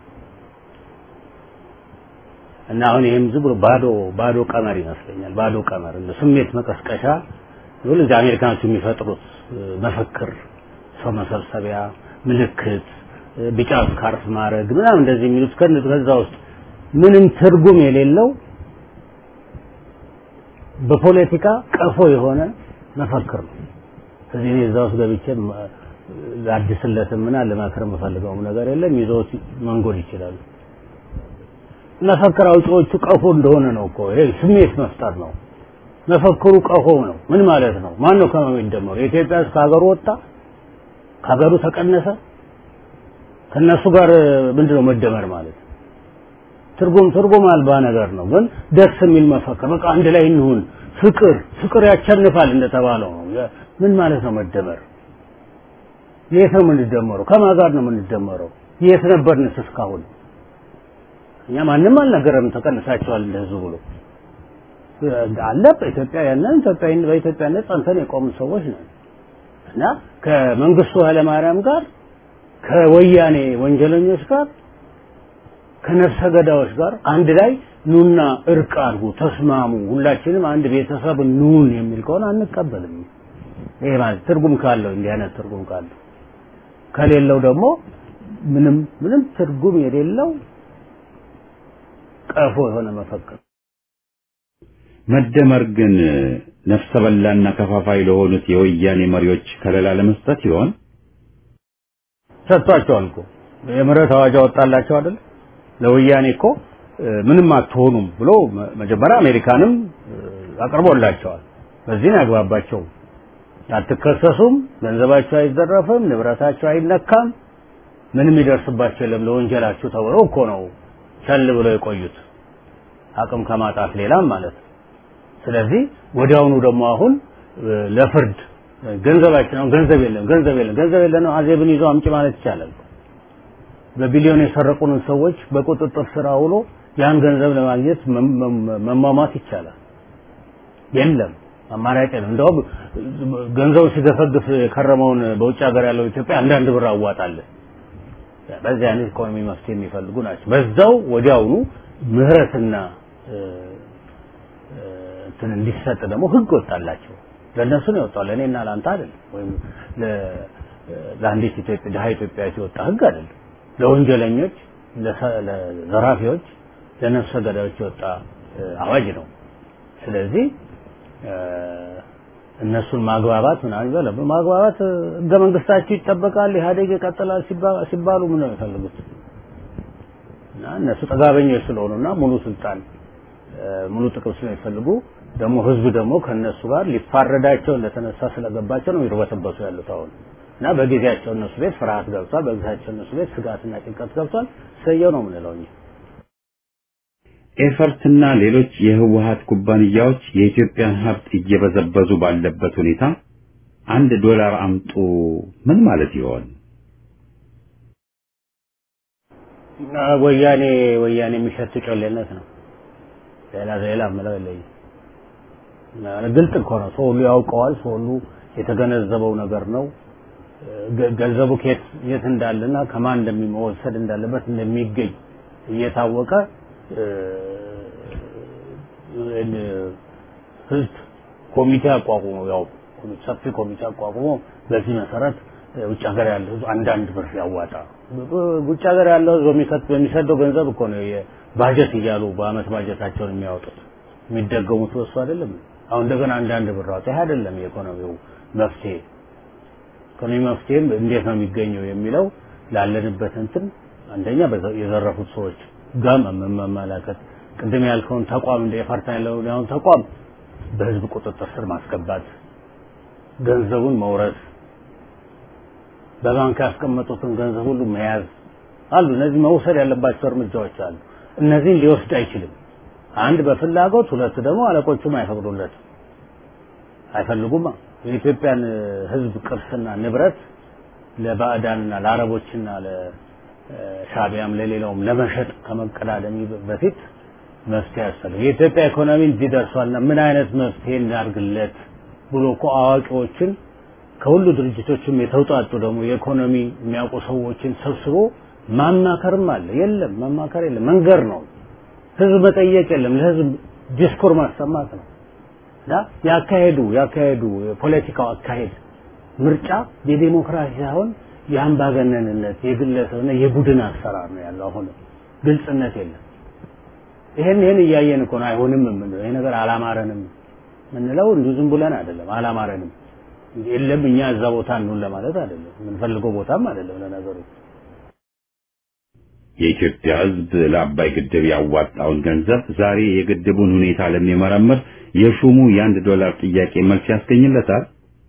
እና አሁን ይህም ዝም ብሎ ባዶ ባዶ ቀመር ይመስለኛል። ባዶ ቀመር እንደ ስሜት መቀስቀሻ ሁሉ እዚህ አሜሪካኖቹ የሚፈጥሩት መፈክር፣ ሰው መሰብሰቢያ፣ ምልክት፣ ቢጫ ስካርፍ ማድረግ ምናምን እንደዚህ የሚሉት ከዛ ውስጥ ምንም ትርጉም የሌለው በፖለቲካ ቀፎ የሆነ መፈክር ነው። ስለዚህ እኔ እዛ ውስጥ ገብቼ ላድስለትም እና ልመክር የምፈልገውም ነገር የለም። ይዘውት መንጎድ ይችላሉ። መፈክር አውጪዎቹ ቀፎ እንደሆነ ነው እኮ ይሄ ስሜት መፍጠር ነው። መፈክሩ ቀፎ ነው። ምን ማለት ነው? ማን ነው ከማን የሚደመሩ? የኢትዮጵያ ሕዝብ ከሀገሩ ወጣ፣ ከሀገሩ ተቀነሰ። ከነሱ ጋር ምንድነው መደመር ማለት? ትርጉም ትርጉም አልባ ነገር ነው። ግን ደስ የሚል መፈክር በቃ አንድ ላይ እንሁን፣ ፍቅር ፍቅር ያቸንፋል እንደተባለው ነው። ምን ማለት ነው መደመር? የት ነው የምንደመረው? ከማን ጋር ነው የምንደመረው? የት ነበርንስ እስካሁን? እኛ ማንም አልነገረም ተቀንሳቸዋል እንደዚህ ብሎ አለ በኢትዮጵያ ያንን ኢትዮጵያ በኢትዮጵያነት ጸንተን የቆምን ሰዎች ነን እና ከመንግስቱ ኃይለማርያም ጋር ከወያኔ ወንጀለኞች ጋር ከነፍሰ ገዳዮች ጋር አንድ ላይ ኑና እርቅ አድርጉ፣ ተስማሙ፣ ሁላችንም አንድ ቤተሰብ ኑን የሚል ከሆነ አንቀበልም። ይሄ ማለት ትርጉም ካለው እንዲህ አይነት ትርጉም ካለው ከሌለው ደግሞ ምንም ምንም ትርጉም የሌለው ቀፎ የሆነ መፈክር መደመር ግን ነፍሰ በላና ከፋፋይ ለሆኑት የወያኔ መሪዎች ከለላ ለመስጠት ይሆን? ሰጥቷቸዋል እኮ የምህረት አዋጅ አወጣላቸው አይደል? ለወያኔ እኮ ምንም አትሆኑም ብሎ መጀመሪያ አሜሪካንም አቅርቦላቸዋል። በዚህ ነው ያግባባቸው። አትከሰሱም፣ ገንዘባቸው አይዘረፍም፣ ንብረታቸው አይነካም፣ ምንም ይደርስባቸው የለም ለወንጀላችሁ ተብሎ እኮ ነው ቸል ብለው የቆዩት አቅም ከማጣት ሌላም ማለት ነው። ስለዚህ ወዲያውኑ ደግሞ አሁን ለፍርድ ገንዘባችን አሁን ገንዘብ የለም ገንዘብ የለም ገንዘብ የለም አዜብን ይዞ አምጪ ማለት ይቻላል። በቢሊዮን የሰረቁንን ሰዎች በቁጥጥር ስር አውሎ ያን ገንዘብ ለማግኘት መሟሟት ይቻላል። የለም አማራጭ ነው። እንደውም ገንዘቡ ሲገፈግፍ የከረመውን በውጭ ሀገር ያለው ኢትዮጵያ አንዳንድ ብር አዋጣለን። በዚህ አይነት ኢኮኖሚ መፍትሄ የሚፈልጉ ናቸው። በዛው ወዲያውኑ ምህረትና እንትን እንዲሰጥ ደግሞ ህግ ወጣላቸው። ለእነሱ ነው የወጣው፣ ለእኔና ለአንተ አይደለም። ወይም ለአንዲት ኢትዮጵያ ድሀ ኢትዮጵያዊት የወጣ ህግ አይደለም። ለወንጀለኞች፣ ለዘራፊዎች፣ ለነፍሰ ገዳዮች የወጣ አዋጅ ነው። ስለዚህ እነሱን ማግባባት ምናምን ይበለ ማግባባት ህገ መንግስታቸው ይጠበቃል፣ ኢህአዴግ ይቀጥላል ሲባሉ ምን ነው የሚፈልጉት? እና እነሱ ጠጋበኞች ስለሆኑና ሙሉ ስልጣን ሙሉ ጥቅም ስለሚፈልጉ ደግሞ ህዝብ ደግሞ ከነሱ ጋር ሊፋረዳቸው እንደተነሳ ስለገባቸው ነው ይርበተበቱ ያሉት አሁን እና በጊዜያቸው እነሱ ቤት ፍርሃት ገብቷል። በጊዜያቸው እነሱ ቤት ስጋትና ጭንቀት ገብቷል። ሰየው ነው የምንለው እኛ። ኤፈርትና ሌሎች የህወሀት ኩባንያዎች የኢትዮጵያን ሀብት እየበዘበዙ ባለበት ሁኔታ አንድ ዶላር አምጡ ምን ማለት ይሆን? ወያኔ ወያኔ የሚሸት ጮሌነት ነው። ሌላ ሌላ ምለው የለኝም። ግልጥ እኮ ነው። ሰው ሁሉ ያውቀዋል። ሰው ሁሉ የተገነዘበው ነገር ነው። ገንዘቡ ከየት የት እንዳለና ከማን እንደሚወሰድ እንዳለበት እንደሚገኝ እየታወቀ ህዝብ ኮሚቴ አቋቁሞ ያው ሰፊ ኮሚቴ አቋቁሞ በዚህ መሰረት ውጭ ሀገር ያለው ህዝብ አንዳንድ ብር ያዋጣ። ውጭ ሀገር ያለው ህዝብ የሚከት በሚሰደው ገንዘብ እኮ ነው ባጀት እያሉ በአመት ባጀታቸውን የሚያወጡት የሚደገሙት በሱ አይደለም። አሁን እንደገና አንዳንድ ብር አውጣ። ይሄ አይደለም የኢኮኖሚው መፍትሄ። ኢኮኖሚ መፍትሄም እንዴት ነው የሚገኘው የሚለው ላለንበት እንትን አንደኛ የዘረፉት ሰዎች ጋር መመላከት ቅድም ያልከውን ተቋም እንደ ኤፈርታ ያለውን ያሁን ተቋም በህዝብ ቁጥጥር ስር ማስገባት፣ ገንዘቡን መውረስ፣ በባንክ ያስቀመጡትን ገንዘብ ሁሉ መያዝ አሉ። እነዚህ መውሰድ ያለባቸው እርምጃዎች አሉ። እነዚህን ሊወስድ አይችልም። አንድ በፍላጎት ሁለት ደግሞ አለቆቹም አይፈቅዱለትም፣ አይፈልጉማ። የኢትዮጵያን ህዝብ ቅርስና ንብረት ለባዕዳንና ለአረቦችና ለሻቢያም ለሌላውም ለመሸጥ ከመቀዳደሚ በፊት መፍትሄ ያስፈልግ። የኢትዮጵያ ኢኮኖሚ እዚህ ደርሷልና ምን አይነት መፍትሄ እናድርግለት ብሎ እኮ አዋቂዎችን ከሁሉ ድርጅቶችም የተውጣጡ ደግሞ የኢኮኖሚ የሚያውቁ ሰዎችን ሰብስቦ ማማከርም አለ። የለም ማማከር የለም፣ መንገር ነው። ህዝብ መጠየቅ የለም፣ ለህዝብ ዲስኮር ማሰማት ነው። እና ያካሄዱ ያካሄዱ የፖለቲካው አካሄድ ምርጫ የዴሞክራሲ ሳይሆን የአምባገነንነት የግለሰብና የቡድን አሰራር ነው ያለው። አሁን ግልጽነት የለም። ይሄን ይሄን እያየን እኮ ነው አይሆንም የምንለው። ይሄ ነገር አላማረንም የምንለው እንዲሁ ዝም ብለን አይደለም። አላማረንም የለም እኛ እዛ ቦታ እንሁን ለማለት አይደለም። የምንፈልገው ቦታም አይደለም ለነገሩ። የኢትዮጵያ ህዝብ ለአባይ ግድብ ያዋጣውን ገንዘብ ዛሬ የግድቡን ሁኔታ ለሚመረምር የሹሙ የአንድ ዶላር ጥያቄ መልስ ያስገኝለታል?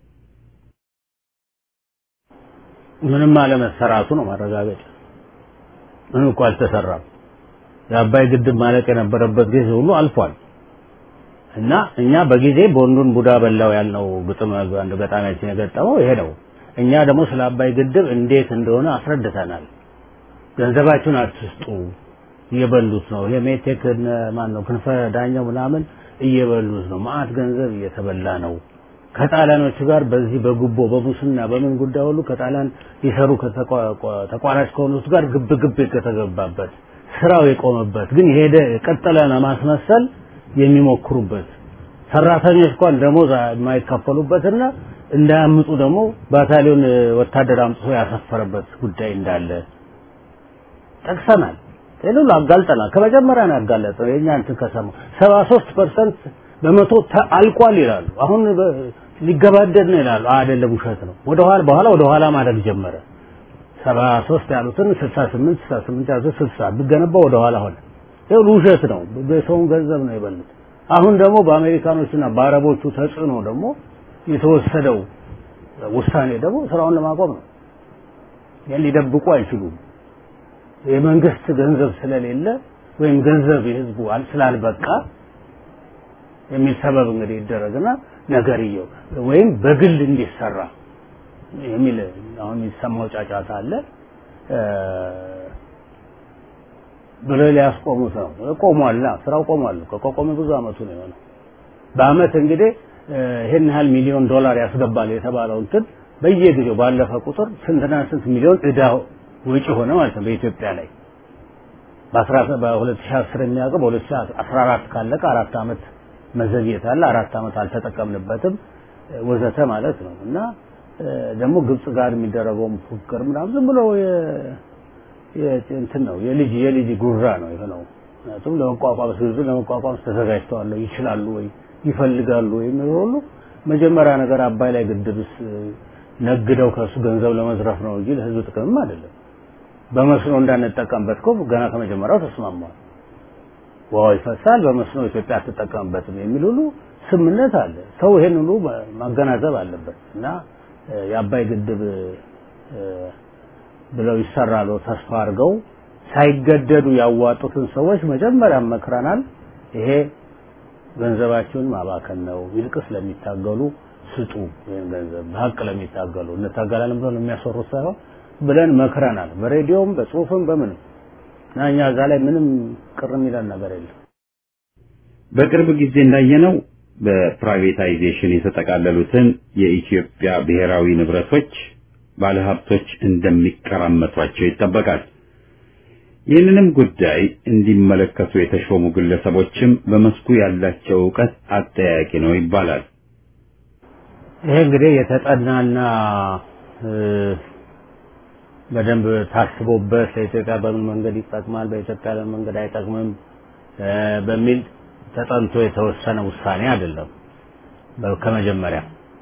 ምንም አለመሰራቱ ነው ማረጋገጫ። ምንም እኮ አልተሰራም። የአባይ ግድብ ማለቅ የነበረበት ጊዜ ሁሉ አልፏል። እና እኛ በጊዜ ቦንዱን ቡዳ በላው ያልነው ግጥም አንድ ገጣሚያችን የገጠመው ይሄ ነው። እኛ ደግሞ ስለ አባይ ግድብ እንዴት እንደሆነ አስረድተናል። ገንዘባችሁን አትስጡ፣ እየበሉት ነው። ይሄ ሜቴክ ማን ነው ክንፈ ዳኛው ምናምን እየበሉት ነው። ማአት ገንዘብ እየተበላ ነው። ከጣሊያኖቹ ጋር በዚህ በጉቦ በሙስና በምን ጉዳይ ሁሉ ከጣሊያን ሊሰሩ ተቋራጭ ከሆኑት ጋር ግብ ግብ የተገባበት ስራው የቆመበት ግን የሄደ የቀጠለ ለማስመሰል የሚሞክሩበት ሰራተኞች እንኳን ደሞዝ የማይከፈሉበትና እንዳያምጡ ደግሞ ባታሊዮን ወታደር አምጥቶ ያሰፈረበት ጉዳይ እንዳለ ጠቅሰናል። ይህን ሁሉ አጋልጠናል። ከመጀመሪያ ነው ያጋለጠው። የእኛ እንትን ከሰማ ሰባ ሶስት ፐርሰንት በመቶ አልቋል ይላሉ። አሁን ሊገባደድ ነው ይላሉ። አይደለም፣ ውሸት ነው። ወደኋላ በኋላ ወደኋላ ማድረግ ጀመረ። ሰባ ሶስት ያሉትን ስልሳ ስምንት ስልሳ ስምንት ያሉትን ስልሳ ቢገነባ ወደኋላ ሆነ። ይኸው ውሸት ነው። በሰውን ገንዘብ ነው የበሉት። አሁን ደግሞ በአሜሪካኖችና በአረቦቹ ተጽዕኖ ደግሞ የተወሰደው ውሳኔ ደግሞ ስራውን ለማቆም ነው። ይህን ሊደብቁ አይችሉም። የመንግስት ገንዘብ ስለሌለ ወይም ገንዘብ የህዝቡ ስላልበቃ የሚል ሰበብ እንግዲህ ይደረግና ነገርየው ወይም በግል እንዲሰራ የሚል አሁን የሚሰማው ጫጫታ አለ ብሎ ሊያስቆሙት ነው። ቆሟል፣ ስራው ቆሟል። ከቆመ ብዙ አመቱ ነው የሆነው። በአመት እንግዲህ ይሄን ያህል ሚሊዮን ዶላር ያስገባል የተባለው እንትን በየጊዜው ባለፈ ቁጥር ስንትና ስንት ሚሊዮን እዳ ወጪ ሆነ ማለት ነው በኢትዮጵያ ላይ በ2010 የሚያውቀው በ2014 ካለቀ አራት አመት መዘግየት አለ። አራት አመት አልተጠቀምንበትም ወዘተ ማለት ነው እና ደግሞ ግብጽ ጋር የሚደረገውም ፉክክር ምናምን ዝም ብሎ እንትን ነው የልጅ የልጅ ጉራ ነው የሆነው። ምክንያቱም ለመቋቋም ሲዙ ለመቋቋም ተዘጋጅተዋል ይችላሉ ወይ ይፈልጋሉ ወይ የሚለው ሁሉ መጀመሪያ ነገር አባይ ላይ ግድብስ ነግደው ከሱ ገንዘብ ለመዝረፍ ነው እንጂ ለህዝብ ጥቅምም አይደለም። በመስኖ እንዳንጠቀምበት እኮ ገና ከመጀመሪያው ተስማማል። ውሃው ይፈሳል፣ በመስኖ ኢትዮጵያ አትጠቀምበትም የሚል ሁሉ ስምነት አለ። ሰው ይሄን ሁሉ ማገናዘብ አለበት እና የአባይ ግድብ ብለው ይሰራሉ ተስፋ አድርገው ሳይገደዱ ያዋጡትን ሰዎች መጀመሪያ መክረናል። ይሄ ገንዘባችሁን ማባከን ነው፣ ይልቅስ ለሚታገሉ ስጡ። ይህን ገንዘብ በሀቅ ለሚታገሉ እንታገላለን ብለው የሚያሰሩት ሳይሆን ብለን መክረናል። በሬዲዮም በጽሁፍም በምንም እና እኛ እዛ ላይ ምንም ቅር የሚለን ነገር የለም። በቅርብ ጊዜ እንዳየነው በፕራይቬታይዜሽን የተጠቃለሉትን የኢትዮጵያ ብሔራዊ ንብረቶች ባለሀብቶች እንደሚቀራመቷቸው ይጠበቃል። ይህንንም ጉዳይ እንዲመለከቱ የተሾሙ ግለሰቦችም በመስኩ ያላቸው እውቀት አጠያቂ ነው ይባላል። ይሄ እንግዲህ የተጠናና በደንብ ታስቦበት ለኢትዮጵያ በምን መንገድ ይጠቅማል፣ በኢትዮጵያ በምን መንገድ አይጠቅምም በሚል ተጠንቶ የተወሰነ ውሳኔ አይደለም። ከመጀመሪያ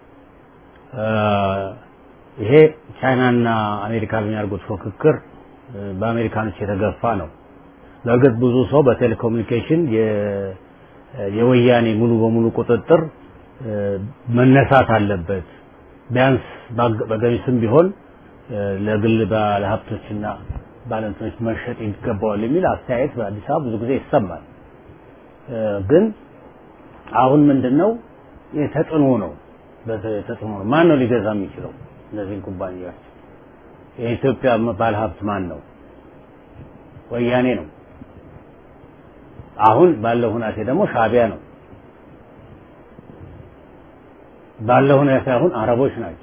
ይሄ ቻይናና አሜሪካ በሚያደርጉት ፉክክር በአሜሪካኖች የተገፋ ነው። በእርግጥ ብዙ ሰው በቴሌኮሙኒኬሽን የወያኔ ሙሉ በሙሉ ቁጥጥር መነሳት አለበት፣ ቢያንስ በገሚስም ቢሆን ለግል ባለሀብቶችና ባለንቶች መሸጥ ይገባዋል የሚል አስተያየት በአዲስ አበባ ብዙ ጊዜ ይሰማል። ግን አሁን ምንድነው የተጽዕኖ ነው ተጽዕኖ ነው። ማን ነው ሊገዛ የሚችለው እነዚህን ኩባንያዎች? የኢትዮጵያ ባለሀብት ማን ነው? ወያኔ ነው። አሁን ባለው ሁናቴ ደግሞ ሻቢያ ነው። ባለው ሁኔታ አሁን አረቦች ናቸው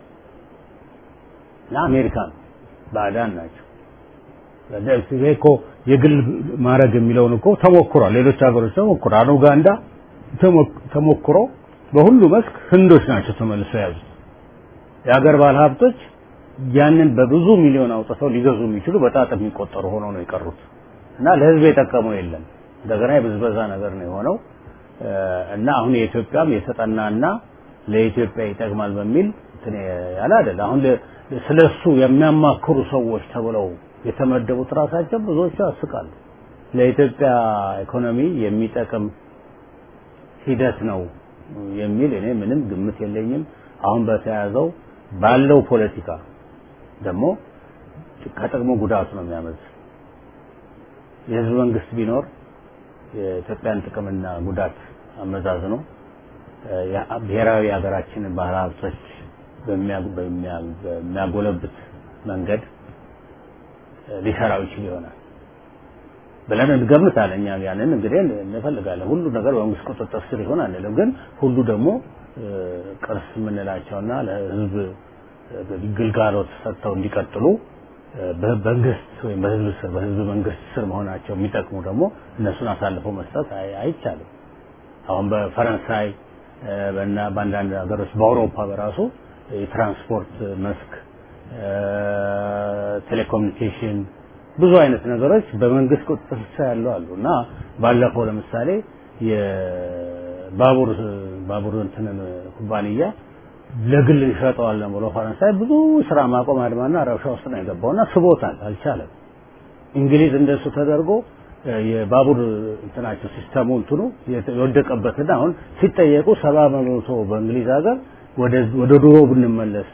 እና አሜሪካ ነው ባዕዳን ናቸው። ይሄ እኮ የግል ማድረግ የሚለውን እኮ ተሞክሯል። ሌሎች ሀገሮች ተሞክሯል። ኡጋንዳ ተሞክሮ በሁሉ መስክ ህንዶች ናቸው ተመልሰው ያዙት። የሀገር ባለሀብቶች ያንን በብዙ ሚሊዮን አውጥተው ሊገዙ የሚችሉ በጣት የሚቆጠሩ ሆነው ነው የቀሩት እና ለህዝብ የጠቀመው የለም። እንደገና የብዝበዛ ነገር ነው የሆነው እና አሁን የኢትዮጵያም የተጠናና ለኢትዮጵያ ይጠቅማል በሚል እንትን ያለ አይደል። አሁን ስለሱ የሚያማክሩ ሰዎች ተብለው የተመደቡት ራሳቸው ብዙዎቹ ያስቃሉ። ለኢትዮጵያ ኢኮኖሚ የሚጠቅም ሂደት ነው የሚል እኔ ምንም ግምት የለኝም። አሁን በተያዘው ባለው ፖለቲካ ደግሞ ከጥቅሙ ጉዳቱ ነው የሚያመዝ የህዝብ መንግስት ቢኖር የኢትዮጵያን ጥቅምና ጉዳት አመዛዝኖ ብሔራዊ ሀገራችንን ባህል ሀብቶች በሚያጎለብት መንገድ ሊሰራው ይችል ይሆናል ብለን እንገምታለን። እኛ ያንን እንግዲህ እንፈልጋለን። ሁሉ ነገር በመንግስት ቁጥጥር ስር ይሆን አንልም፣ ግን ሁሉ ደግሞ ቅርስ የምንላቸውና ለህዝብ ግልጋሎት ሰጥተው እንዲቀጥሉ በመንግስት ወይም በህዝብ ስር በህዝብ መንግስት ስር መሆናቸው የሚጠቅሙ ደግሞ እነሱን አሳልፎ መስጠት አይቻልም። አሁን በፈረንሳይ እና በአንዳንድ ሀገሮች በአውሮፓ በራሱ የትራንስፖርት መስክ፣ ቴሌኮሙኒኬሽን ብዙ አይነት ነገሮች በመንግስት ቁጥጥር ስር ያሉ አሉ እና ባለፈው ለምሳሌ የባቡር ባቡር እንትንን ኩባንያ ለግል እንሸጠዋለን ብሎ ፈረንሳይ ብዙ ስራ ማቆም አድማና ረብሻ ውስጥ ነው የገባውና ስቦታል፣ አልቻለም። እንግሊዝ እንደሱ ተደርጎ የባቡር እንትናቸው ሲስተሙ እንትኑ የወደቀበትና አሁን ሲጠየቁ ሰባ በመቶ በእንግሊዝ ሀገር ወደ ድሮ ብንመለስ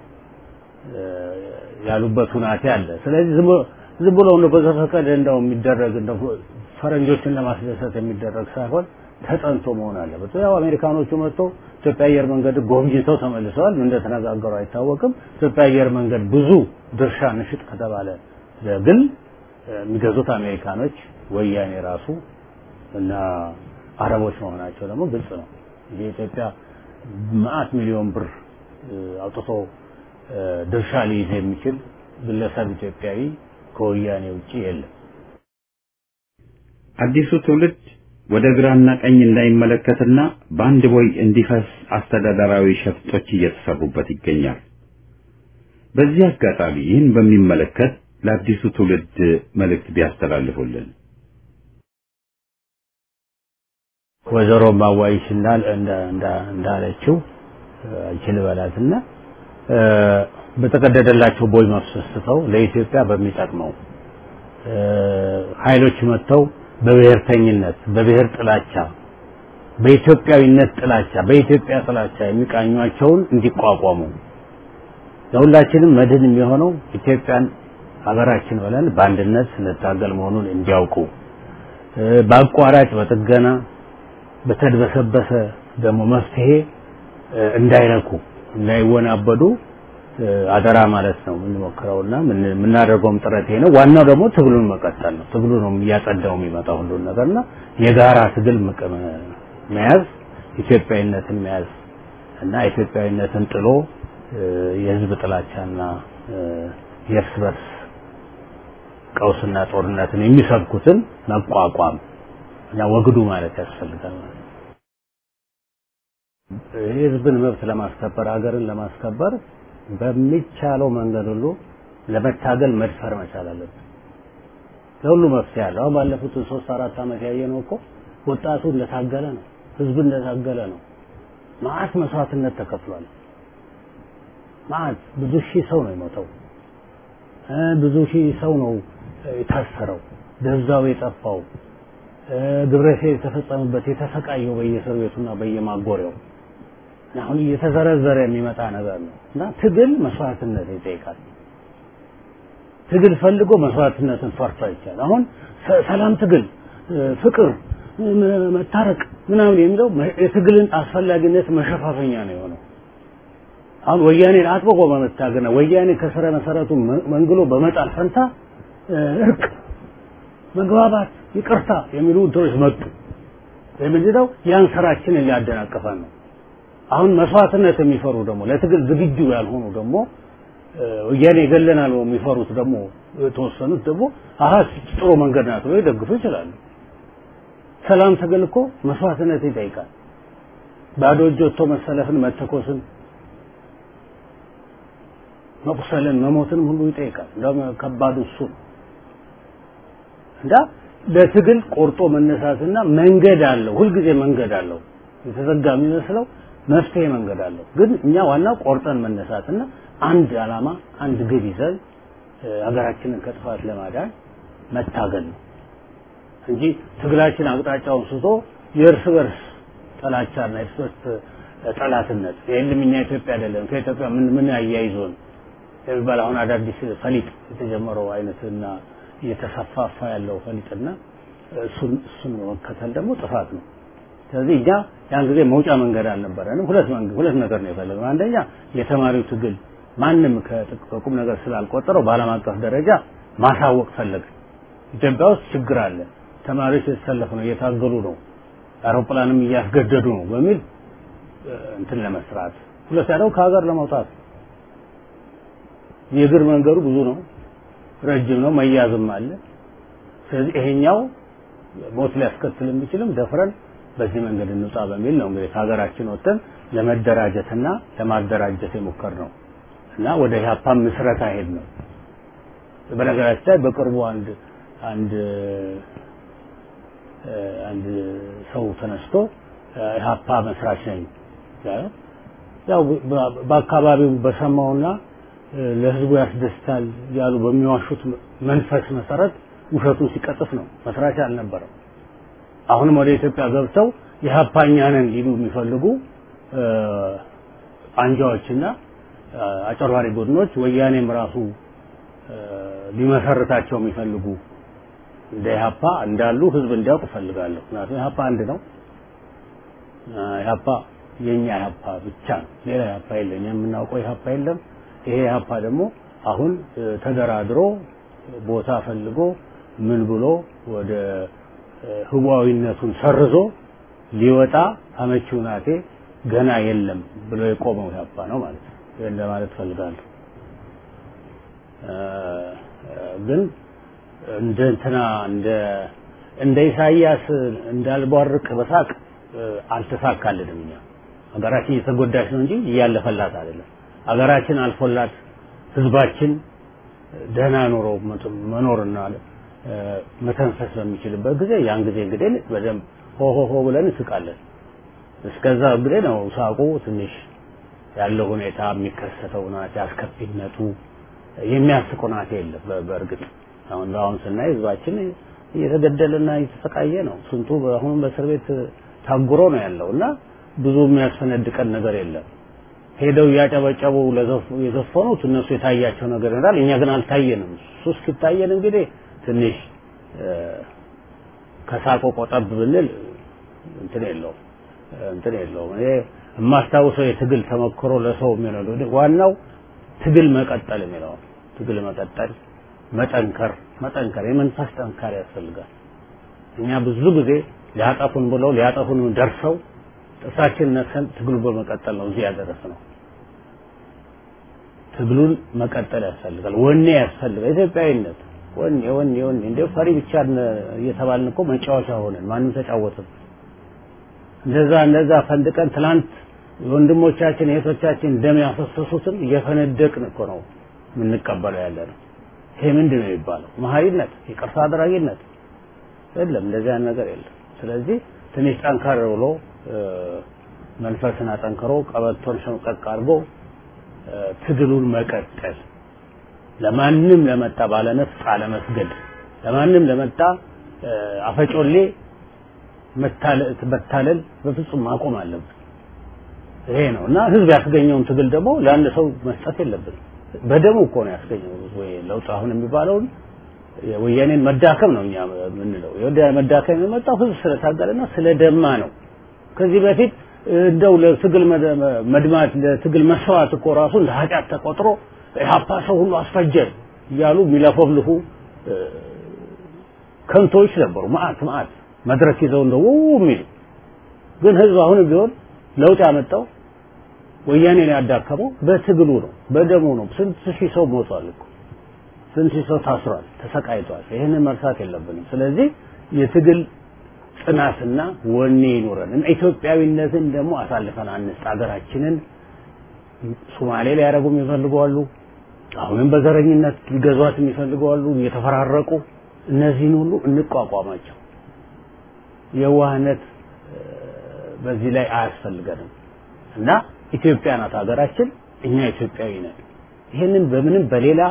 ያሉበት ሁናቴ አለ። ስለዚህ ዝም ብሎ ነው በዘፈቀደ እንደው የሚደረግ እንደው ፈረንጆችን ለማስደሰት የሚደረግ ሳይሆን ተጠንቶ መሆን አለበት። ያው አሜሪካኖቹ መጥተው ኢትዮጵያ አየር መንገድ ጎብኝተው ተመልሰዋል። እንደተነጋገሩ አይታወቅም። ኢትዮጵያ አየር መንገድ ብዙ ድርሻ ንሽጥ ከተባለ ግን የሚገዙት አሜሪካኖች፣ ወያኔ ራሱ እና አረቦች መሆናቸው ደግሞ ግልጽ ነው። የኢትዮጵያ መዓት ሚሊዮን ብር አውጥቶ ድርሻ ሊይዝ የሚችል ግለሰብ ኢትዮጵያዊ ከወያኔ ውጪ የለም። አዲሱ ትውልድ ወደ ግራና ቀኝ እንዳይመለከትና በአንድ ቦይ እንዲፈስ አስተዳደራዊ ሸፍጦች እየተሰሩበት ይገኛል። በዚህ አጋጣሚ ይህን በሚመለከት ለአዲሱ ትውልድ መልእክት ቢያስተላልፉልን። ወይዘሮ ማዋይሽ እንዳለችው አይችል በላትና በተቀደደላቸው ቦይ መፍሰስተው ለኢትዮጵያ በሚጠቅመው ኃይሎች መጥተው በብሔርተኝነት በብሔር ጥላቻ በኢትዮጵያዊነት ጥላቻ በኢትዮጵያ ጥላቻ የሚቃኟቸውን እንዲቋቋሙ ለሁላችንም መድህን የሚሆነው ኢትዮጵያን ሀገራችን ብለን በአንድነት ስንታገል መሆኑን እንዲያውቁ በአቋራጭ በጥገና በተድበሰበሰ ደግሞ መፍትሄ እንዳይረኩ እንዳይወናበዱ አደራ ማለት ነው የምንሞክረውና የምናደርገውም ጥረት ይሄ ነው። ዋናው ደግሞ ትግሉን መቀጠል ነው። ትግሉ ነው እያጸዳው የሚመጣው ሁሉን ነገርና የጋራ ትግል መያዝ፣ ኢትዮጵያዊነትን መያዝ እና ኢትዮጵያዊነትን ጥሎ የህዝብ ጥላቻና የእርስ በርስ ቀውስና ጦርነትን የሚሰብኩትን መቋቋም እና ወግዱ ማለት ያስፈልጋል ማለት ነው። የህዝብን መብት ለማስከበር ሀገርን ለማስከበር በሚቻለው መንገድ ሁሉ ለመታገል መድፈር መቻል አለብን። ለሁሉ መፍትሄ አለ። አሁን ባለፉት ሶስት አራት ዓመት ያየነው እኮ ወጣቱ እንደታገለ ነው፣ ህዝብ እንደታገለ ነው። መዓት መስዋዕትነት ተከፍሏል። መዓት ብዙ ሺህ ሰው ነው የሞተው። ብዙ ሺህ ሰው ነው የታሰረው፣ ደብዛው የጠፋው፣ ግብረ ሰዶም የተፈጸመበት የተሰቃየው በየእስር ቤቱና በየማጎሪያው አሁን እየተዘረዘረ የሚመጣ ነገር ነው እና ትግል መስዋዕትነት ይጠይቃል። ትግል ፈልጎ መስዋዕትነትን ፈርቶ አይቻል። አሁን ሰላም ትግል፣ ፍቅር፣ መታረቅ ምናምን የሚለው የትግልን አስፈላጊነት መሸፋፈኛ ነው የሆነው። አሁን ወያኔን አጥብቆ በመታገና ወያኔ ከስረ መሰረቱ መንግሎ በመጣል ፈንታ እርቅ፣ መግባባት፣ ይቅርታ የሚሉ እንትኖች መጡ። የምንድነው ያን ስራችንን ሊያደናቅፈን ነው። አሁን መስዋዕትነት የሚፈሩ ደግሞ ለትግል ዝግጁ ያልሆኑ ደግሞ ወያኔ ይገለናል የሚፈሩት ደግሞ የተወሰኑት ደግሞ አሀ ጥሩ መንገድ ናት ብለው ይደግፉ ይችላሉ። ሰላም ትግል እኮ መስዋዕትነት ይጠይቃል። ባዶ እጅ ወጥቶ መሰለፍን፣ መተኮስን፣ መቁሰልን፣ መሞትን ሁሉ ይጠይቃል። እንደውም ከባዱ እሱ እንዳ ለትግል ቆርጦ መነሳትና መንገድ አለው። ሁልጊዜ መንገድ አለው። የተዘጋ የሚመስለው መፍትሄ መንገድ አለው። ግን እኛ ዋናው ቆርጠን መነሳትና አንድ ዓላማ አንድ ግብ ይዘን ሀገራችንን ከጥፋት ለማዳን መታገል ነው እንጂ ትግላችን አቅጣጫውን ስቶ የእርስ በርስ ጥላቻና የእርስ በርስ ጠላትነት የለም እኛ ኢትዮጵያ አይደለም ከኢትዮጵያ ምን ምን አያይዞን የሚባል አሁን አዳዲስ ፈሊጥ የተጀመረው አይነትና እየተሰፋፋ ያለው ፈሊጥና እሱን እሱን መከተል ደግሞ ጥፋት ነው። ስለዚህ እኛ ያን ጊዜ መውጫ መንገድ አልነበረንም። ሁለት መንገድ ሁለት ነገር ነው የፈለግነው። አንደኛ የተማሪው ትግል ማንም ከቁም ነገር ስላልቆጠረው በዓለም አቀፍ ደረጃ ማሳወቅ ፈለግን። ኢትዮጵያ ውስጥ ችግር አለ፣ ተማሪዎች የተሰለፉ ነው፣ እየታገሉ ነው፣ አውሮፕላንም እያስገደዱ ነው በሚል እንትን ለመስራት ሁለት ያለው ከሀገር ለመውጣት የእግር መንገዱ ብዙ ነው፣ ረጅም ነው፣ መያዝም አለ። ስለዚህ ይሄኛው ሞት ሊያስከትል የሚችልም ደፍረን በዚህ መንገድ እንውጣ በሚል ነው እንግዲህ ከሀገራችን ወጥተን ለመደራጀትና ለማደራጀት የሞከር ነው እና ወደ ኢህአፓ ምስረታ ሄድ ነው። በነገራችን ላይ በቅርቡ አንድ አንድ አንድ ሰው ተነስቶ ኢህአፓ መስራች ነኝ ያው በአካባቢው በሰማውና ለህዝቡ ያስደስታል ያሉ በሚዋሹት መንፈስ መሰረት ውሸቱን ሲቀጥፍ ነው። መስራች አልነበረም። አሁንም ወደ ኢትዮጵያ ገብተው የሀፓኛ ነን ሊሉ የሚፈልጉ አንጃዎችና አጨርባሪ ቡድኖች ወያኔም ራሱ ሊመሰርታቸው የሚፈልጉ እንደ ኢህአፓ እንዳሉ ህዝብ እንዲያውቅ እፈልጋለሁ። ምክንያቱም ኢህአፓ አንድ ነው። ኢህአፓ የኛ ኢህአፓ ብቻ ነው። ሌላ ኢህአፓ የለም። የምናውቀው ኢህአፓ የለም። ይሄ ኢህአፓ ደግሞ አሁን ተደራድሮ ቦታ ፈልጎ ምን ብሎ ወደ ህዋዊነቱን ሰርዞ ሊወጣ አመቺ ሁናቴ ገና የለም ብሎ የቆመው ኢህአፓ ነው ማለት ነው። ይሄን ለማለት ፈልጋለሁ። ግን እንደ እንትና እንደ እንደ ኢሳይያስ እንዳልቧርቅ በሳቅ አልተሳካልንም። እኛ ሀገራችን እየተጎዳች ነው እንጂ እያለፈላት አይደለም። ሀገራችን አልፎላት ህዝባችን ደህና ኑሮ መኖርና መተንፈስ በሚችልበት ጊዜ ያን ጊዜ እንግዲህ በደንብ ሆ ሆ ሆ ብለን እንስቃለን። እስከዛ እንግዲህ ነው ሳቁ ትንሽ ያለው ሁኔታ የሚከሰተው ናት አስከፊነቱ የሚያስቅ ናት የለም። በእርግጥ አሁን አሁን ስናይ ህዝባችን እየተገደለና እየተሰቃየ ነው። ስንቱ አሁንም በእስር ቤት ታጉሮ ነው ያለው እና ብዙ የሚያስፈነድቀን ነገር የለም። ሄደው እያጨበጨቡ የዘፈኑት እነሱ የታያቸው ነገር ይሆናል። እኛ ግን አልታየንም። እሱ እስኪታየን እንግዲህ ትንሽ ከሳቆ ቆጠብ ብንል እንትን የለውም እንትን የለውም። እኔ የማስታውሰው የትግል ተሞክሮ ለሰው የሚሆነው ዋናው ትግል መቀጠል የሚለው ትግል መቀጠል፣ መጠንከር መጠንከር የመንፈስ ጠንካራ ያስፈልጋል። እኛ ብዙ ጊዜ ሊያጠፉን ብለው ሊያጠፉን ደርሰው ጥርሳችን ነክሰን ትግሉ በመቀጠል ነው እዚህ ያደረስነው። ትግሉን መቀጠል ያስፈልጋል። ወኔ ያስፈልጋል። ኢትዮጵያዊነት ወኔ ወኔ ወኔ እንደ ፈሪ ብቻ እየተባልን እኮ መጫወቻ ሆነን ማንም ተጫወትም። እንደዛ እንደዛ ፈንድቀን ትላንት ወንድሞቻችን እህቶቻችን ደም ያፈሰሱትን እየፈነደቅን እኮ ነው የምንቀበለው ያለ ነው። ይሄ ምንድን ነው የሚባለው? መሀሪነት፣ ይቅርታ አድራጊነት የለም። እንደዚህ አይነት ነገር የለም። ስለዚህ ትንሽ ጠንከር ብሎ መንፈስን አጠንክሮ ቀበቶን ሸምቀቅ አድርጎ ትግሉን መቀጠል ለማንም ለመጣ ባለነፍስ አለመስገድ፣ ለማንም ለመጣ አፈጮሌ መታለል በፍጹም ማቆም አለብን። ይሄ ነው እና ህዝብ ያስገኘውን ትግል ደግሞ ለአንድ ሰው መስጠት የለብንም። በደሙ እኮ ነው ያስገኘው ወይ ለውጥ አሁን የሚባለውን የወያኔን መዳከም ነው እኛ የምንለው። የወያኔ መዳከም የመጣው ህዝብ ስለታገለና ስለደማ ነው። ከዚህ በፊት እንደው ለትግል መድማት ለትግል መስዋዕት እኮ ራሱ እንደ ኃጢአት ተቆጥሮ ኢህአፓ ሰው ሁሉ አስፈጀ እያሉ የሚለፈፍልፉ ከንቶች ነበሩ። መዓት መዓት መድረክ ይዘው እንደው የሚሉ ግን ህዝብ አሁንም ቢሆን ለውጥ ያመጣው ወያኔን ያዳከመው በትግሉ ነው፣ በደሙ ነው። ስንት ሺህ ሰው ሞቷል እኮ ስንት ሺህ ሰው ታስሯል፣ ተሰቃይቷል። ይህንን መርሳት የለብንም። ስለዚህ የትግል ጽናትና ወኔ ይኑረን እና ኢትዮጵያዊነትን ደግሞ አሳልፈን አንስጥ። ሀገራችንን ሶማሌ ሊያደርጉ የሚፈልጉ አሉ። አሁንም በዘረኝነት ሊገዟት የሚፈልጉ አሉ፣ እየተፈራረቁ እነዚህን ሁሉ እንቋቋማቸው። የዋህነት በዚህ ላይ አያስፈልገንም እና ኢትዮጵያ ናት ሀገራችን፣ እኛ ኢትዮጵያዊ ነን። ይህንን በምንም በሌላ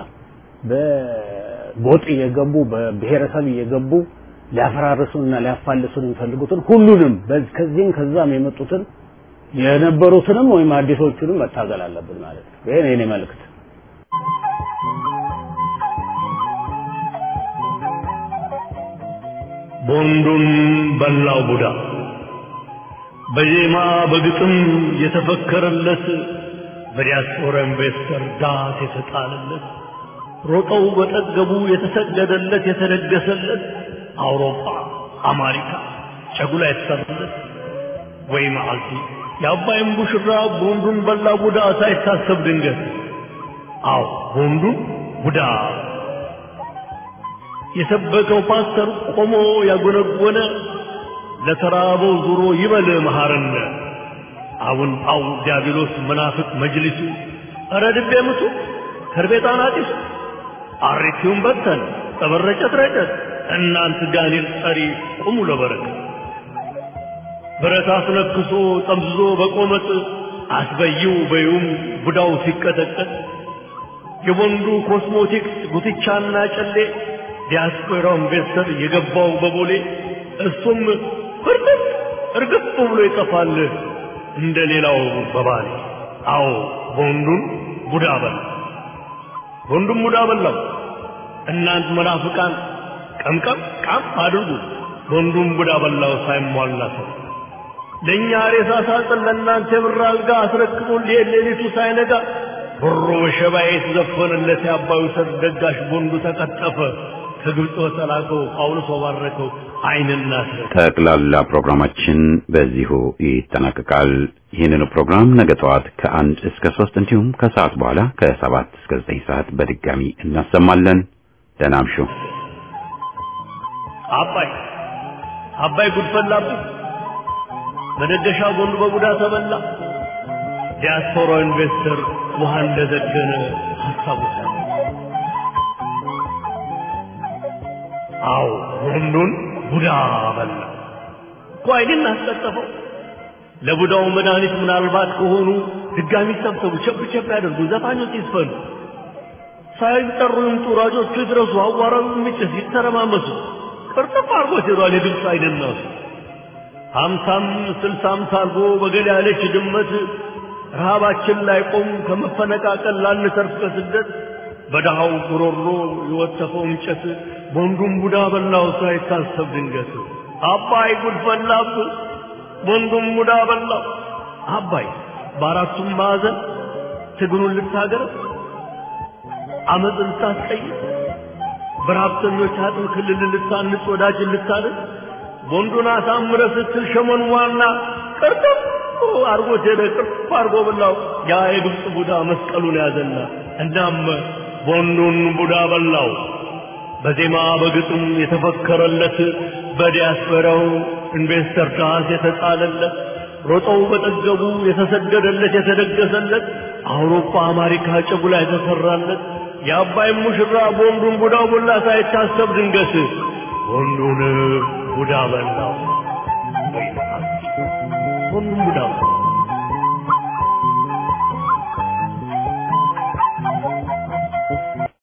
በጎጥ እየገቡ በብሔረሰብ እየገቡ ሊያፈራርሱንና ሊያፋልሱን የሚፈልጉትን ሁሉንም ከዚህም ከዛም የመጡትን የነበሩትንም ወይም አዲሶቹንም መታገል አለብን ማለት ነው። ይሄ ነው የኔ መልእክት። ቦንዱን በላው ቡዳ በዜማ በግጥም የተፈከረለት በዲያስፖራ ኢንቨስተር ዳት የተጣለለት ሮጠው በጠገቡ የተሰገደለት የተደገሰለት አውሮፓ አሜሪካ ጨጉላ የተሰራለት ወይ መዓልቲ የአባይን ቡሽራ ቦንዱን በላ ቡዳ ሳይታሰብ ድንገት አዎ ቦንዱን ቡዳ የሰበከው ፓስተር ቆሞ ያጎነጎነ ለተራበው ዙሮ ይበል መሐረነ አሁን ጳው ዲያብሎስ መናፍቅ መጅሊሱ ኧረ ድቤ ምቱ ከርቤጣን አጢሱ አሬቲውን በተን ጠበረጨት ረጨት እናንት ጋኔል ጠሪ ቁሙ ለበረከት ብረት አስነክሶ ጠምዝዞ በቆመጥ አስበይው በዩም ቡዳው ሲቀጠቀጥ የወንዱ ኮስሞቲክስ ጉትቻና ጨሌ ዲያስፖራው ኢንቨስተር የገባው በቦሌ እሱም ፍርጥጥ እርግጥ ብሎ ይጠፋል እንደ ሌላው በባሌ አዎ ወንዱን ቡዳ በላ ወንዱም ቡዳ በላው እናንት መናፍቃን ቀምቀም ቃም አድርጉ ወንዱም ቡዳ በላው ሳይሟላ ሰው ለእኛ ሬሳ ሳጥን ለእናንተ የብር አልጋ አስረክቦን ሊሄድ ሌሊቱ ሳይነጋ ብሮ በሸባ የተዘፈነለት የአባዩ ሰርግ ደጋሽ ቦንዱ ተቀጠፈ ከግብፅ በተላከው ጳውሎስ ባረከው አይንና ጠቅላላ ፕሮግራማችን በዚሁ ይጠናቀቃል። ይህንኑ ፕሮግራም ነገ ጠዋት ከአንድ እስከ ሶስት እንዲሁም ከሰዓት በኋላ ከሰባት እስከ ዘጠኝ ሰዓት በድጋሚ እናሰማለን። ደህና እምሹ። አባይ አባይ ጉድ ፈላብህ መደገሻ ጎንዱ በቡዳ ተበላ። ዲያስፖራ ኢንቨስተር ውሃ እንደዘገነ ሀሳቡ አዎ ወንዱን ቡዳ በላ እኮ አይንን አስቀጠፈው። ለቡዳው መድኃኒት ምናልባት ከሆኑ ድጋሚ ሰብሰቡ፣ ቸብ ቸብ ያደርጉ፣ ዘፋኞች ይስፈኑ፣ ሳይጠሩ ይምጡ፣ ራጆቹ ይድረሱ፣ አዋራው የሚጭስ ይተረማመሱ። ቅርጥፍ አድርጎት ሄዷል የግብፅ አይንናሱ ሀምሳም ስልሳም ታርጎ በገል ያለች ድመት ረሃባችን ላይ ቆም ከመፈነቃቀል ላንተርፍ ከስደት በድሃው ጉሮሮ የወተፈው እንጨት ወንዱም ቡዳ በላው ሳይታሰብ ድንገት አባይ ጉድ ፈላብ ወንዱም ቡዳ በላው አባይ በአራቱም ማዕዘን ትግሉን ልታገር አመፅ ልታስቀይር በረሀብተኞች አጥም ክልል ልታንጽ ወዳጅ ልታድር ወንዱን አሳምረ ስትል ሸመን ዋና ቅርጥፍ አርጎት ሄደ ቅርፍ አርጎ በላው ያ የግብፅ ቡዳ መስቀሉን ያዘና እናም ወንዱን ቡዳ በላው በዜማ በግጥም የተፈከረለት በዲያስፖራው ኢንቨስተር ዳስ የተጣለለት ሮጠው በጠገቡ የተሰደደለት የተደገሰለት አውሮፓ አሜሪካ ጨጉላ የተሰራለት የአባይ ሙሽራ በወንዱን ቡዳው ቦላ ሳይታሰብ ድንገት ወንዱን ቡዳ በላው ወንዱን ቡዳ በላው